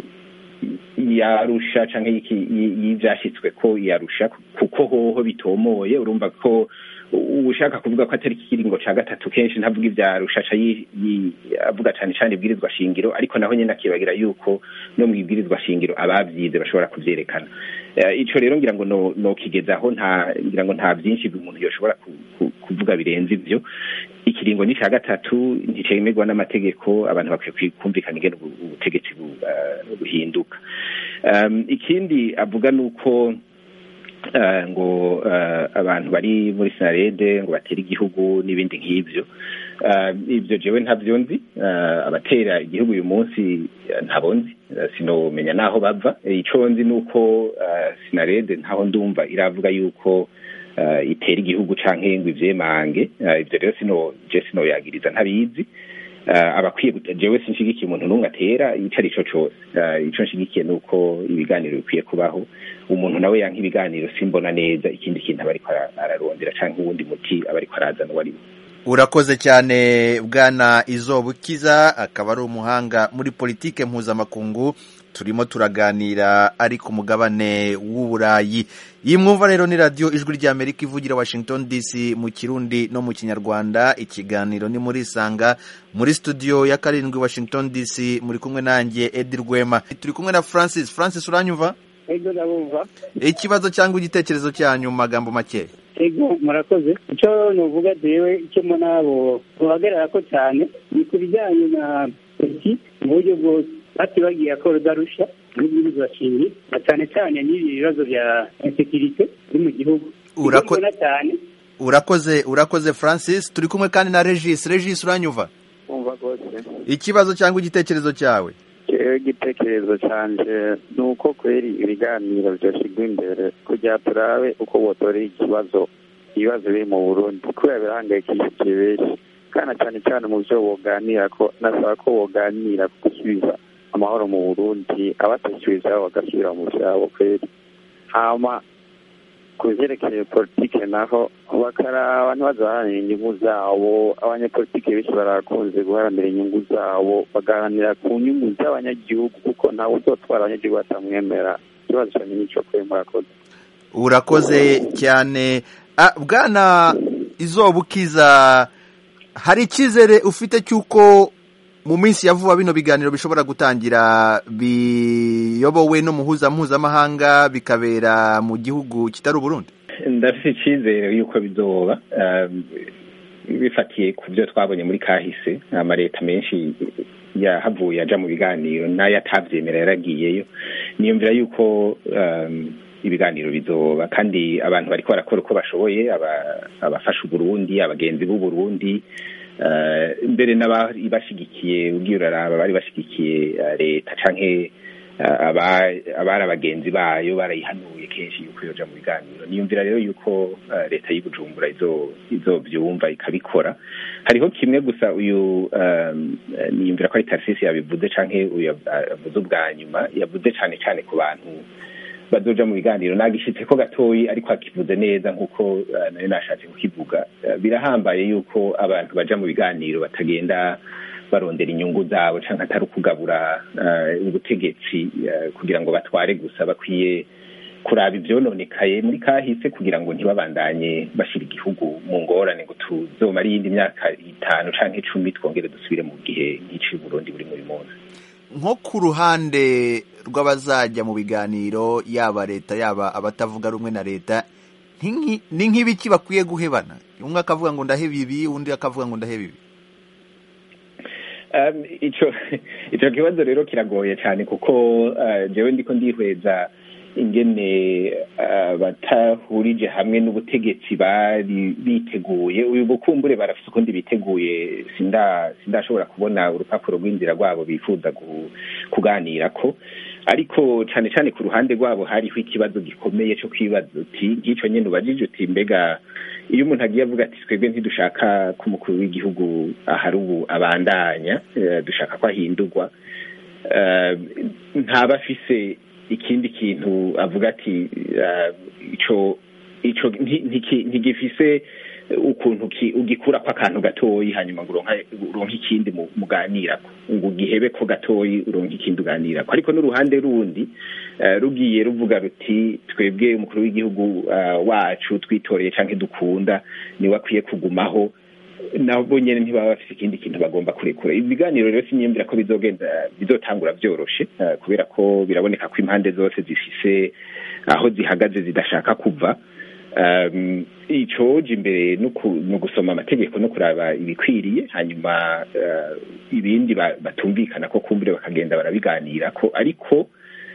Speaker 2: yarusha canke y'iki- y- y'ivyashitswe ko yarusha kuko hoho bitomoye urumva ko u- ushaka kuvuga ko atari ikiringo ca gatatu kenshi ntavuga ivyarusha aca yi- yi- avuga cane cane ibwirizwa shingiro ariko naho nyene akibagira yuko no mu ibwirizwa shingiro abavyize bashobora kuvyerekana Eh, ico rero ngira ngo no- nokigezaho nta ngira ngo nta vyinshi umuntu yoshobora ku- ku- kuvuga birenze ivyo ikiringo ni ca gatatu nticemerwa n'amategeko abantu bakwiye kwi- kumvikana ingene ubu- ubutegetsi bu- eh, buhinduka Um, ikindi avuga nuko eh, ngo eh, abantu bari muri sinarede ngo batere igihugu n'ibindi nk'ivyo Eh, ivyo jewe ntavyo nzi Eh, abatera igihugu uyu munsi eh, ntabo nzi Eh, sinomenya naho bava Eh, ico nzi nuko eh, sinarede ntaho ndumva iravuga yuko eh, itera igihugu canke ngo ivyemange Eh, ivyo rero sino je sinoyagiriza ntabizi uh, abakwiye gute- jewe sinshigikiye umuntu n'umwe atera ico ari co cose uh, ico nshigikiye nuko ibiganiro bikwiye kubaho umuntu nawe yanka ibiganiro simbona neza ikindi kintu aba ariko ara- ararondera canke uwundi muti aba ariko arazana uwo ari we
Speaker 1: urakoze cyane bwana izobukiza akaba ari umuhanga muri politike mpuzamakungu turimo turaganira ari ku mugabane w'uburayi iyi mwumva rero ni radiyo ijwi ry'amerika ivugira washington dc mu kirundi no mu kinyarwanda ikiganiro ni muri isanga muri studio ya karindwi washington dc muri kumwe nanjye edi rwema turi kumwe na francis francis uranyumva
Speaker 3: ego ndabumva
Speaker 1: ikibazo cyangwa igitekerezo cyanyu mu magambo make
Speaker 3: ego murakoze icyo nuvuga jewe icyo mbona abo buhagarara ko cyane ni ku bijyanye na politiki mu buryo bwose bati bagiye akora udarusha n'ibwirizwa shingiro na cyane cyane n'ibi bibazo bya insekirite biri mu gihugu
Speaker 1: Urako-
Speaker 3: Icyo mbona cyane
Speaker 1: urakoze urakoze francis turi kumwe kandi na regis regis uranyumva
Speaker 8: umva rwose
Speaker 1: ikibazo cyangwa igitekerezo cyawe
Speaker 8: jewe igitekerezo canje ni uko kweri ibiganiro vyoshigwa imbere kugira turabe uko botorera ikibazo ibibazo biri mu burundi kubera birahangayikishije benshi kana cyane cyane mu vyo boganira ko nasaba ko boganira ku gusubiza amahoro mu burundi abatasubiza bagasubira mu vyabo kweri hama ku vyerekeye politike naho bakaraba ntibazaharanira inyungu zabo abanyepolitike benshi barakunze guharanira inyungu zabo bagaharanira ku nyungu z'abanyagihugu kuko ntawe uzotwara abanyagihugu batamwemera ikibazo cyane nico kwe murakoze
Speaker 1: urakoze cyane Ah, bwana izobukiza hari icyizere ufite cy'uko mu minsi ya vuba bino biganiro bishobora gutangira biyobowe n'umuhuza mpuzamahanga bikabera mu gihugu kitari uburundi
Speaker 2: ndafite icyizere yuko bizoba um, bifatiye ku byo twabonye muri kahise amaleta menshi yahavuye aja mu biganiro n'ayo atavyemera yaragiyeyo niyumvira yuko um, ibiganiro bizoba kandi abantu bariko barakora uko bashoboye aba- abafasha uburundi abagenzi b'uburundi uh, mbere n'abari bashigikiye ugiye uraraba bari bashigikiye uh, leta canke uh, aba- abari abagenzi bayo barayihanuye kenshi yuko yoja mu biganiro niyumvira rero yuko uh, leta y'ubujumbura izo izovyumva ikabikora hariho kimwe gusa uyu um, eh, niyumvira ko ari tarsisi yabivuze canke uyu yav- avuze ubwa nyuma yavuze cane cane ku bantu bazoja mu biganiro nagishitse ko gatoyi ariko akivuze neza nk'uko nayo nashatse kukivuga birahambaye yuko abantu baja mu biganiro batagenda barondera inyungu zabo canke atari ukugabura ubutegetsi kugira ngo batware gusa bakwiye kuraba ivyononekaye muri kahise kugira ngo ntibabandanye bashira igihugu mu ngorane ngo tuzomara iyindi myaka itanu canke icumi twongere dusubire mu gihe nk'ici Burundi buri muri munsi
Speaker 1: nko ku ruhande rw'abazajya mu biganiro yaba leta yaba abatavuga rumwe na leta ni nk'ibiki bakwiye guhebana umwe akavuga ngo ndaheba ibi undi akavuga ngo ndaheba ibi
Speaker 2: icyo kibazo rero kiragoye cyane kuko jewe ndiko ndihweza ingene batahurije hamwe n'ubutegetsi bari biteguye uyu bukumbure barafite ukundi biteguye sindashobora kubona urupapuro rw'inzira rwabo bifuza kuganira ko ariko cyane cyane ku ruhande rwabo hariho ikibazo gikomeye cyo kwibaza uti nk'icyo nyine ubajije uti mbega iyo umuntu agiye avuga ati twebwe ntidushaka ko umukuru w'igihugu ahari ubu abandanya dushaka ko ahindurwa ntaba afise ikindi kintu avuga ati ico ico ntigifise ukuntu ugikura ko akantu gatoyi hanyuma ngo uronke ikindi muganirako ngo ugihebe ko gatoyi uronke ikindi uganirako ariko n'uruhande rundi rugiye ruvuga ruti twebwe umukuru w'igihugu wacu twitoreye canke dukunda niwe akwiye kugumaho nabo nyene ntibaba bafise ikindi kintu bagomba kurekura ibiganiro rero sinyiyumvira ko bizogenda bizotangura vyoroshe kubera ko biraboneka ko impande zose zifise aho zihagaze zidashaka kuva icoje imbere ni ugusoma amategeko no kuraba ibikwiriye hanyuma ibindi batumvikana ko kumbure bakagenda barabiganirako ariko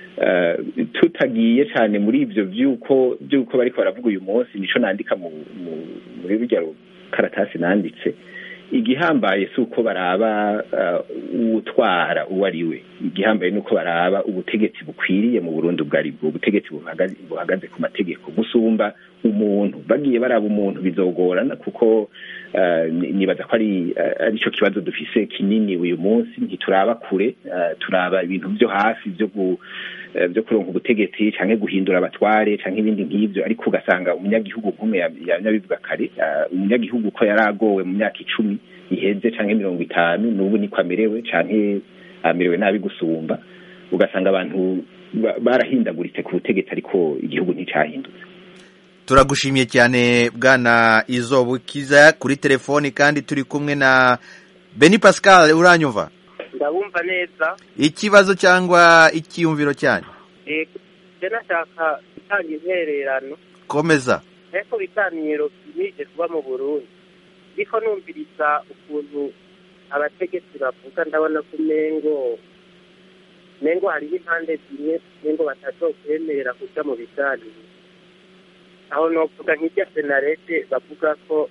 Speaker 2: tutagiye cyane muri ivyo vy'uko vy'uko bariko baravuga uyu munsi nico nandika muri rurya karatasi nanditse igihambaye si uko baraba uwutwara uwo ari we igihambaye ni uko baraba ubutegetsi bukwiriye mu burundi ubwo ari bwo ubutegetsi buhagaze ku mategeko gusumba umuntu bagiye baraba umuntu bizogorana kuko nibaza ko ari cyo kibazo dufise kinini uyu munsi ntituraba kure turaba ibintu byo hafi byo byo kuronka ubutegetsi canke guhindura abatware canke ibindi nk'ivyo ariko ugasanga umunyagihugu nk'umwe yanyabivuga kare umunyagihugu ko yaragowe mu myaka icumi iheze canke mirongo itanu n'ubu niko amerewe canke amerewe nabi gusumba ugasanga abantu barahindaguritse ku butegetsi ariko igihugu nticahindutse
Speaker 1: turagushimiye cyane bwana izobukiza kuri telefoni kandi turi kumwe na beni pascal uranyumva
Speaker 9: ndabumva neza
Speaker 1: ikibazo cyangwa icyiyumviro cyanyu
Speaker 9: je nashaka gutanga intererano
Speaker 1: komeza
Speaker 9: ariko biganiro bimije kuba mu burundi ndiko numviriza ukuntu abategetsi bavuga ndabona ko umengo umengo hariho impande zimwe umengo batazokwemera kuja mu biganiro aho novuga nk'irya senarete bavuga ko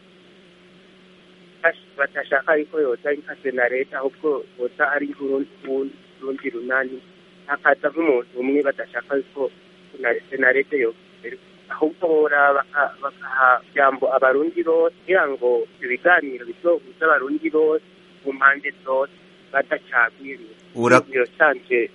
Speaker 9: batashaka ariko yoza ari nka senarete ahubwo boza ari nk'urundi runani hakaza nk'umuntu umwe badashaka ko senarete yo ahubwo bora bakaha jambo abarundi bose kugira ngo ibiganiro bizohuza abarundi bose mu mpande zose badacagwiriwe iyo canje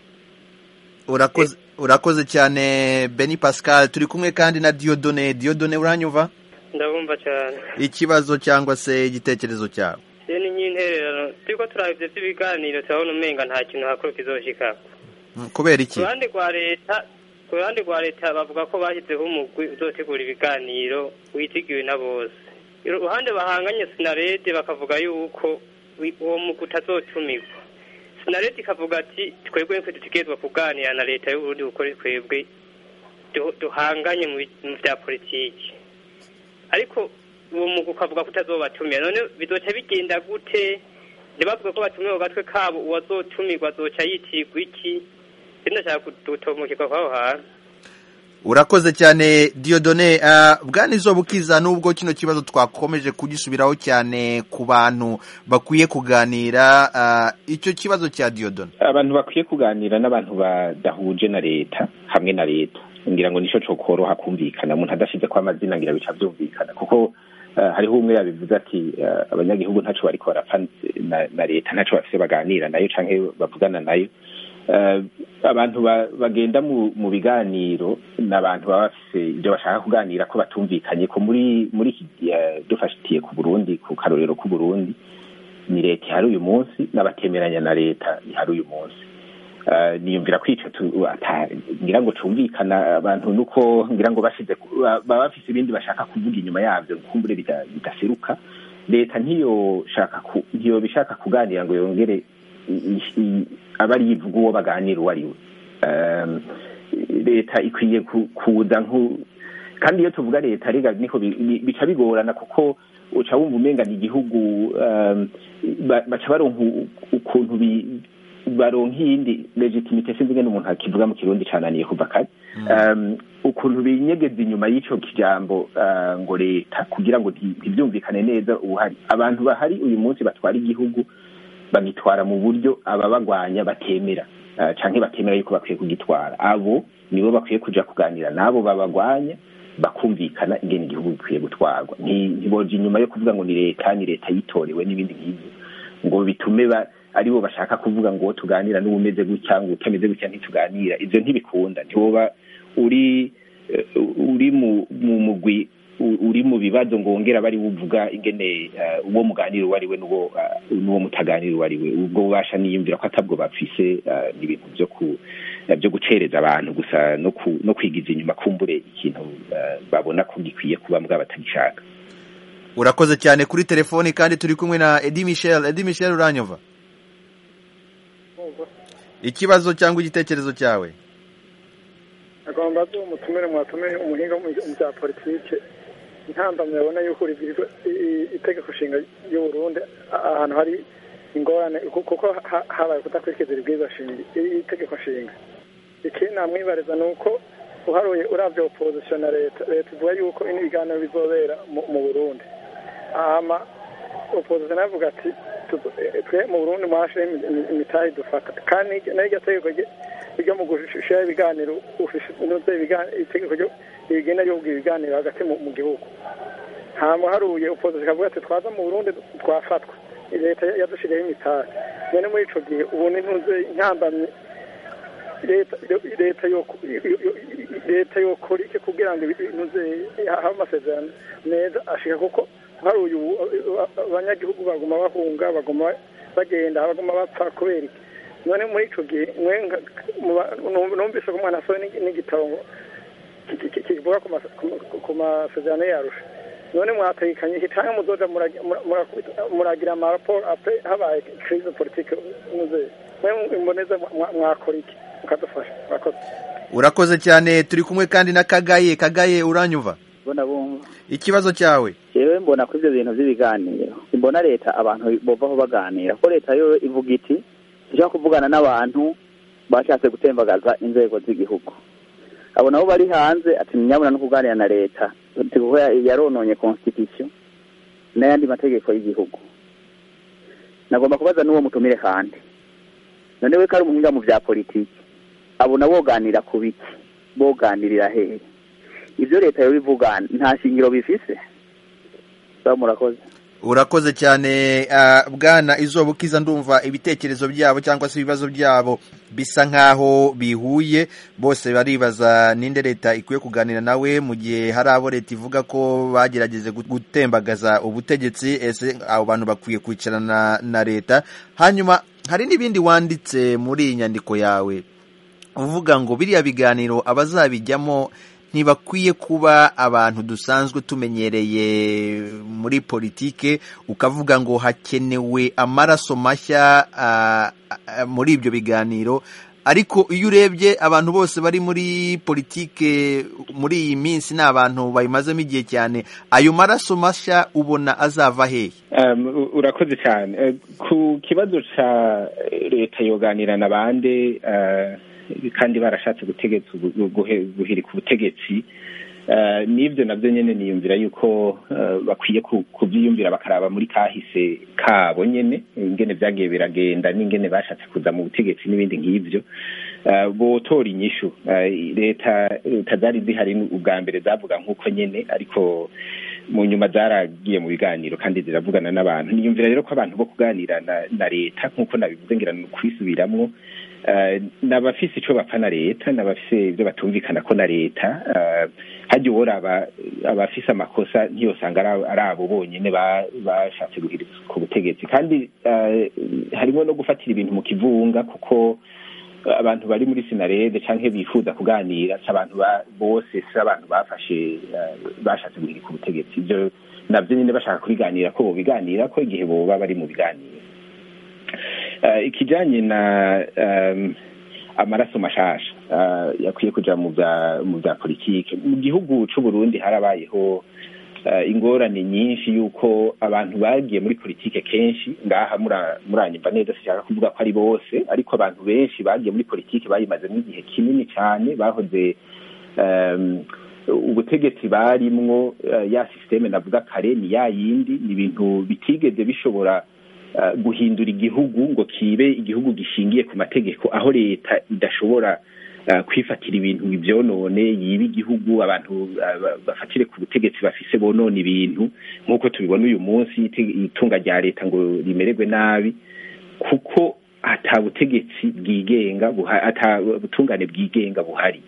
Speaker 1: urakoze urakoze cyane beni pascal turi kumwe kandi na diodone diodone uranyumva
Speaker 10: ndabumva cyane
Speaker 1: ikibazo cyangwa se igitekerezo cyawe
Speaker 10: iyo ni nk'intererano turiko turaba ivyo vy'ibiganiro turabona umenga nta kintu hakuru kizoshikako
Speaker 1: kubera iki
Speaker 10: ku ruhande rwa leta ku ruhande rwa leta bavuga ko bashyizeho umugwi uzotegura ibiganiro witigiwe na bose uruhande bahanganye sinarede bakavuga yuko uwo mugwi utazotumirwa sinarede ikavuga ati twebwe nitwe dutegerezwa kuganira na leta y'uburundi kuko twebwe duhanganye mu vya politiki ariko uwo mugwi ukavuga ko utazobatumira none bizoca bigenda gute ntibavuge ko batumiwe ku gatwe kabo uwazotumirwa azoca yitirwa iki ndashaka gutomokerwa kw'aho hantu
Speaker 1: urakoze cyane diodone bwana izobukiza nubwo kino kibazo twakomeje kugisubiraho cyane ku bantu bakwiye kuganira icyo kibazo cya diodone
Speaker 2: abantu bakwiye kuganira n'abantu badahuje na leta hamwe na leta ngira ngo nicyo cokoroha kumvikana umuntu adashyize ko amazina ngira bica byumvikana kuko hariho umwe yabivuze ati abanyagihugu ntaco bariko barapfa na leta ntaco bafise baganira nayo canke bavugana nayo abantu bagenda mu biganiro ni abantu baba bafise ibyo bashaka kuganira ko batumvikanye ko muri muri iki dufashitiye ku burundi ku karorero k'u burundi ni leta ihari uyu munsi n'abatemeranya na leta ihari uyu munsi niyumvira ko icyo ngira ngo cumvikana abantu nuko ngira ngo bashize baba bafise ibindi bashaka kuvuga inyuma yabyo kumbure bidaseruka leta ntiyoshaka ntiyo bishaka kuganira ngo yongere aba ari yivuga uwo baganira uwo ari we leta ikwiye kuza kandi iyo tuvuga leta rega niko bica bigorana kuko uca wumva umenga ni igihugu baca baronka ukuntu baronka iyindi legitimite sinzi ngene umuntu akivuga mu kirundi cananiye kuva kare ukuntu binyegeza inyuma y'ico kijambo ngo leta kugira ngo ntibyumvikane neza ubuhari abantu bahari uyu munsi batwara igihugu bagitwara mu buryo ababagwanya batemera canke batemera yuko bakwiye kugitwara abo nibo bakwiye kuja kuganira n'abo babagwanya bakumvikana ingene igihugu gikwiye gutwarwa ntiboja inyuma yo kuvuga ngo ni leta ni leta yitorewe n'ibindi nk'ivyo ngo bitume aribo bashaka kuvuga ngo tuganira n'ubumeze gutya ngo utameze gutya ntituganira ivyo ntibikunda ntiwoba uri uri mu mugwi uri mu bibazo ngo wongera bari buvuga ingene uwo muganira uwo ari we n'uwo mutaganira uwo ari we ubwo bubasha niyumvira ko atabwo bafise n'ibintu byo ku byo gucereza abantu gusa no kwigiza inyuma kumbure ikintu babona ko gikwiye kuba mbwa batagishaka
Speaker 1: urakoze cyane kuri telefoni kandi turi kumwe na edi michel edi michel uranyova ikibazo cyangwa igitekerezo cyawe
Speaker 11: agomba zo umutumire mwatumire umuhinga mu bya politike intambamyi abona yuko uribwirizwa itegeko nshinga y'u Burundi ahantu hari ingorane kuko habaye kudakurikiza ibibwirizwa itegeko nshinga ikindi namwibariza ni uko uharuye urabya opozisiyo na leta leta ivuga yuko ibiganiro bizobera mu burundi hama opozisiyo nayo avuga ati twe mu burundi mwashireho imitahe dufata kandi n'iryo tegeko ryo mu gushiraho ibiganiro itegeko rigenda rivuga ibiganiro hagati mu gihugu hama haruye opozisiyo ikavuga ati twaza mu burundi twafatwa leta yadushiriyeho imitahe none muri ico gihe ubu nintuze intambamyi leta leta yokora iki kugira ngo ibintu habe amasezerano meza ashika kuko hari uyu abanyagihugu baguma bahunga baguma bagenda baguma bapfa kubera iki none muri ico gihe numvise ko umwana asohoye n'igitabo kivuga ku masezerano yarusha none mwategekanye iki canke muzoja muragira amaraporo apre habaye crise politique muze mwe imboneza mwakora iki mukadufasha murakoze
Speaker 1: urakoze cyane turi kumwe kandi na kagaye kagaye uranyumva
Speaker 12: mbona bumva
Speaker 1: ikibazo cyawe
Speaker 12: jewe mbona ko ivyo bintu vy'ibiganiro simbona leta abantu bovaho baganira ko leta yo ivuga iti dushaka kuvugana n'abantu bashatse gutembagaza inzego z'igihugu abo nabo bari hanze ati nyabona no kuganira na leta kuko yarononye constitution n'ayandi mategeko y'igihugu nagomba kubaza n'uwo mutumire kandi none we ko ari umuhinga mu vya politiki abona boganira ku biki boganirira hehe ibyo leta yo bivuga nta shingiro bifise sawa murakoze
Speaker 1: urakoze cyane bwana izuba ukiza ndumva ibitekerezo byabo cyangwa se ibibazo byabo bisa nk'aho bihuye bose baribaza ninde leta ikwiye kuganira nawe mu gihe hari abo leta ivuga ko bagerageze gutembagaza ubutegetsi ese abo bantu bakwiye kwicarana na leta hanyuma hari n'ibindi wanditse muri iyi nyandiko yawe uvuga ngo biriya biganiro abazabijyamo ntibakwiye kuba abantu dusanzwe tumenyereye muri politike ukavuga ngo hakenewe amaraso mashya muri ibyo biganiro ariko iyo urebye abantu bose bari muri politike muri iyi minsi ni abantu bayimazemo igihe cyane ayo maraso mashya ubona azava hehe
Speaker 2: urakoze cyane ku kibazo cya leta yoganira na bande kandi barashatse gutegetsa guhirika ubutegetsi n'ibyo nabyo nyine niyumvira yuko bakwiye kubyiyumvira bakaraba muri kahise kabo nyine ingene byagiye biragenda n'ingene bashatse kuza mu butegetsi n'ibindi nk'ibyo botora inyishu leta leta zari zihari ubwa mbere zavuga nk'uko nyine ariko mu nyuma zaragiye mu biganiro kandi ziravugana n'abantu niyumvira rero ko abantu bo kuganira na leta nk'uko nabivuze ngira ni ukwisubiramo n'abafise icyo bapfa na leta n'abafise ibyo batumvikana ko na leta hajya ubora abafise amakosa ntiyosanga ari abo bonyine bashatse guhiriza ku butegetsi kandi harimo no gufatira ibintu mu kivunga kuko abantu bari muri sinarede cyangwa bifuza kuganira si abantu bose si abantu bafashe bashatse guhirika ubutegetsi ibyo nabyo nyine bashaka kubiganira ko bobiganira ko igihe boba bari mu biganiro ikijyanye na amaraso mashasha yakwiye kujya mu bya politiki mu gihugu cy'u Burundi harabayeho ingorane nyinshi y'uko abantu bagiye muri politiki kenshi ngaha muranyumva neza sinshaka kuvuga ko ari bose ariko abantu benshi bagiye muri politiki bayimazemo igihe kinini cyane bahoze ubutegetsi barimwo ya sisiteme navuga kare ni ya yindi ni ibintu bitigeze bishobora guhindura igihugu ngo kibe igihugu gishingiye ku mategeko aho leta idashobora kwifatira ibintu ibyonone yiba igihugu abantu bafatire ku butegetsi bafise bonona ibintu nk'uko tubibona uyu munsi itunga rya leta ngo rimererwe nabi kuko ata butegetsi bwigenga ata butungane bwigenga buhari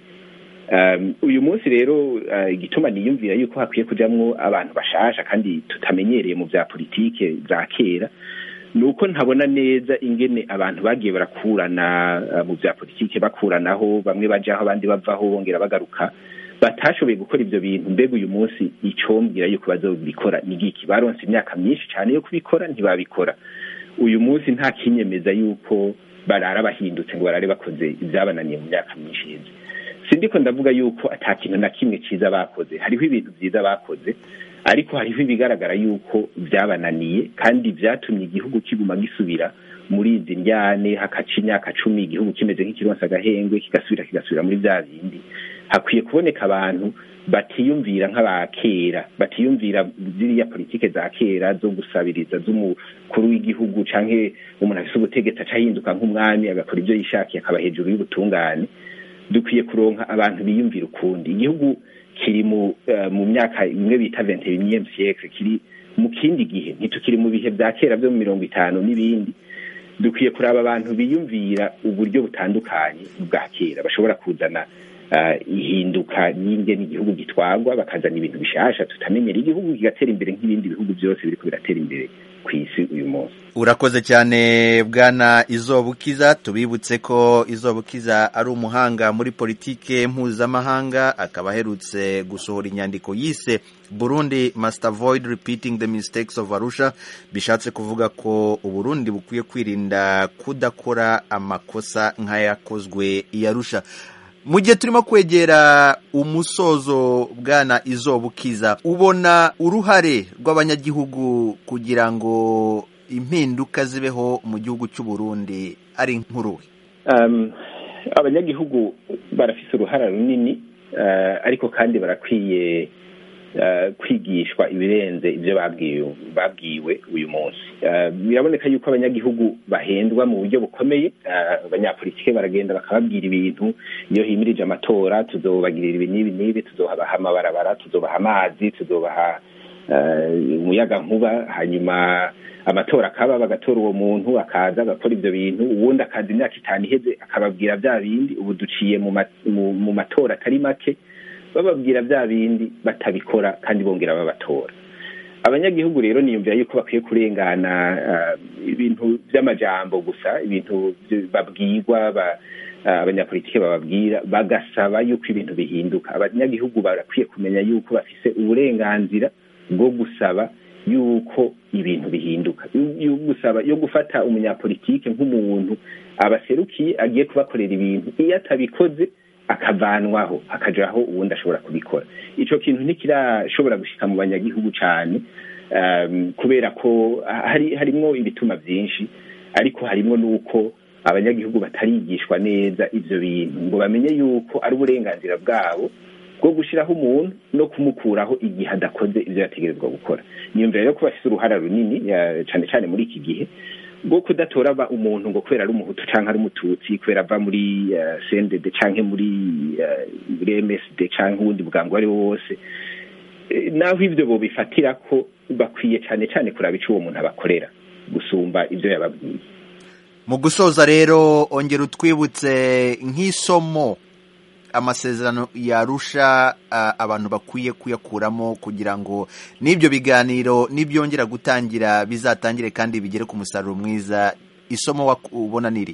Speaker 2: uyu munsi rero igituma niyumvira yuko hakwiye kujyamo abantu bashasha kandi tutamenyereye mu bya politike za kera ni uko ntabona neza ingene abantu bagiye barakurana mu bya politiki bakuranaho bamwe bajyaho abandi bavaho bongera bagaruka batashoboye gukora ibyo bintu mbega uyu munsi icombwira yuko bazobikora ni giki baronse imyaka myinshi cyane yo kubikora ntibabikora uyu munsi nta kinyemeza yuko barara bahindutse ngo barare bakoze ibyabananiye mu myaka myinshi yeze sindiko ndavuga yuko ata kintu na kimwe cyiza bakoze hariho ibintu byiza bakoze ariko hariho ibigaragara yuko byabananiye kandi byatumye igihugu kiguma gisubira muri izi njyane hakaca imyaka cumi igihugu kimeze nk'ikironsa agahengwe kigasubira kigasubira muri bya bindi hakwiye kuboneka abantu batiyumvira nk'aba kera batiyumvira ziriya politike za kera zo gusabiriza z'umukuru w'igihugu canke umuntu afise ubutegetsi aca ahinduka nk'umwami agakora ibyo yishakiye akaba hejuru y'ubutungane dukwiye kuronka abantu biyumvira ukundi igihugu kiri mu mu myaka imwe bita vente unième siècle kiri mu kindi gihe ntitukiri mu bihe bya kera byo mu mirongo itanu n'ibindi dukwiye kuraba abantu biyumvira uburyo butandukanye bwa kera bashobora kuzana ihinduka n'ingene igihugu gitwagwa bakazana ibintu bishasha tutamenyera igihugu kigatera imbere nk'ibindi bihugu byose biriko biratera imbere ku isi uyu munsi
Speaker 1: urakoze cyane bwana izobukiza tubibutse ko izobukiza ari umuhanga muri politike mpuzamahanga akaba aherutse gusohora inyandiko yise burundi must avoid repeating the mistakes of arusha bishatse kuvuga ko uburundi bukwiye kwirinda kudakora amakosa nk'ayakozwe i arusha mu gihe turimo kwegera umusozo bwana izobukiza ubona uruhare rw'abanyagihugu kugira ngo impinduka zibeho mu gihugu cy'u Burundi ari nk'uruwe
Speaker 2: abanyagihugu barafise uruhara runini ariko kandi barakwiye kwigishwa ibirenze ibyo babwiwe uyu munsi biraboneka yuko abanyagihugu bahendwa mu buryo bukomeye abanyapolitike baragenda bakababwira ibintu iyo himirije amatora tuzobagirira ibi n'ibi n'ibi tuzobaha amabarabara tuzobaha amazi tuzobaha umuyaga nkuba hanyuma amatora akaba bagatora uwo muntu akaza agakora ibyo bintu ubundi akaza imyaka itanu iheze akababwira bya bindi ubu duciye mu matora atari make bababwira bya bindi batabikora kandi bongera babatora abanyagihugu rero niyumvira yuko bakwiye kurengana ibintu by'amajambo gusa ibintu babwirwa abanyapolitike bababwira bagasaba yuko ibintu bihinduka abanyagihugu barakwiye kumenya yuko bafise uburenganzira bwo gusaba yuko ibintu bihinduka yo gusaba yo gufata umunyapolitike nk'umuntu abaserukiye agiye kubakorera ibintu iyo atabikoze akavanwaho akajaho ubundi ashobora kubikora icyo kintu ntikirashobora gushika mu banyagihugu cyane kubera ko hari harimo ibituma byinshi ariko harimo n'uko abanyagihugu batarigishwa neza ibyo bintu ngo bamenye yuko ari uburenganzira bwabo bwo gushyiraho umuntu no kumukuraho igihe adakoze ibyo yategerezwa gukora niyumvira rero ko bafite uruhara runini cyane cyane muri iki gihe bwo kudatora umuntu ngo kubera ari umuhutu cyangwa ari umututsi kubera ava muri sendede cyangwa muri msd cyangwa ubundi bwangu ari wo wose naho ibyo bobifatira ko bakwiye cyane cyane kuraba icyo uwo muntu abakorera gusumba ibyo yababwiye
Speaker 1: mu gusoza rero ongera utwibutse nk'isomo amasezerano yarusha abantu bakwiye kuyakuramo kugira ngo n'ibyo biganiro nibyongera gutangira bizatangire kandi bigere ku musaruro mwiza isomo ubona niri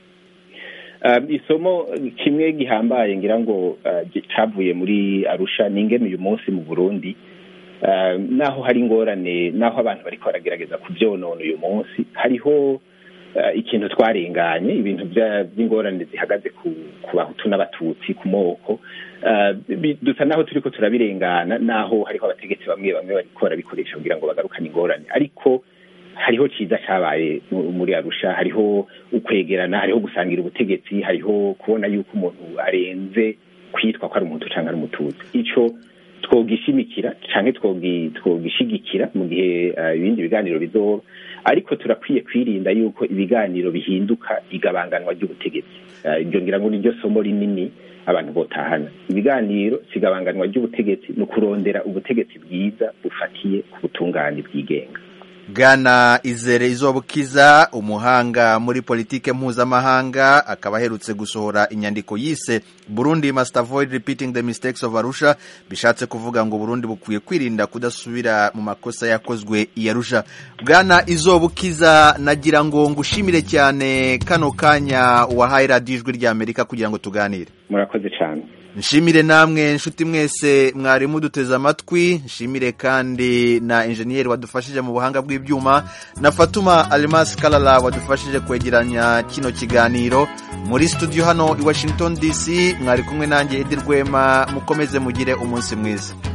Speaker 2: isomo kimwe gihambaye ngira ngo cyavuye muri arusha ni ingene uyu munsi mu burundi naho hari ingorane naho abantu bari baragerageza kubyonona uyu munsi hariho ikintu twarenganye ibintu by'ingorane zihagaze ku bahutu n'abatutsi ku moko dusa naho turi ko turabirengana naho hariho abategetsi bamwe bamwe bari barabikoresha kugira ngo bagarukane ingorane ariko hariho cyiza cyabaye muri arusha hariho ukwegerana hariho gusangira ubutegetsi hariho kubona yuko umuntu arenze kwitwa ko ari umuntu cyangwa ari umututsi icyo twogishimikira cyangwa twogishigikira mu gihe ibindi biganiro bizoba ariko turakwiye kwirinda yuko ibiganiro bihinduka igabanganwa ry'ubutegetsi ibyo ngira ngo niryo somo rinini abantu botahana ibiganiro si igabanganwa ry'ubutegetsi ni ukurondera ubutegetsi bwiza bufatiye ku butungane bwigenga
Speaker 1: bwana izere izobukiza umuhanga muri politike mpuzamahanga akaba aherutse gusohora inyandiko yise burundi must avoid repeating the mistakes of arusha bishatse kuvuga ngo burundi bukwiye kwirinda kudasubira mu makosa yakozwe i arusha bwana izobukiza nagira ngo ngushimire cyane kano kanya wahaye radiyo ijwi ry'amerika kugira ngo tuganire
Speaker 2: murakoze cyane
Speaker 1: nshimire namwe nshuti mwese mwari muduteze amatwi nshimire kandi na enjeniyeri wadufashije mu buhanga bw'ibyuma na fatuma arimasi karara wadufashije kwegeranya kino kiganiro muri studio hano i washington dc mwari kumwe nanjye edi rwema mukomeze mugire umunsi mwiza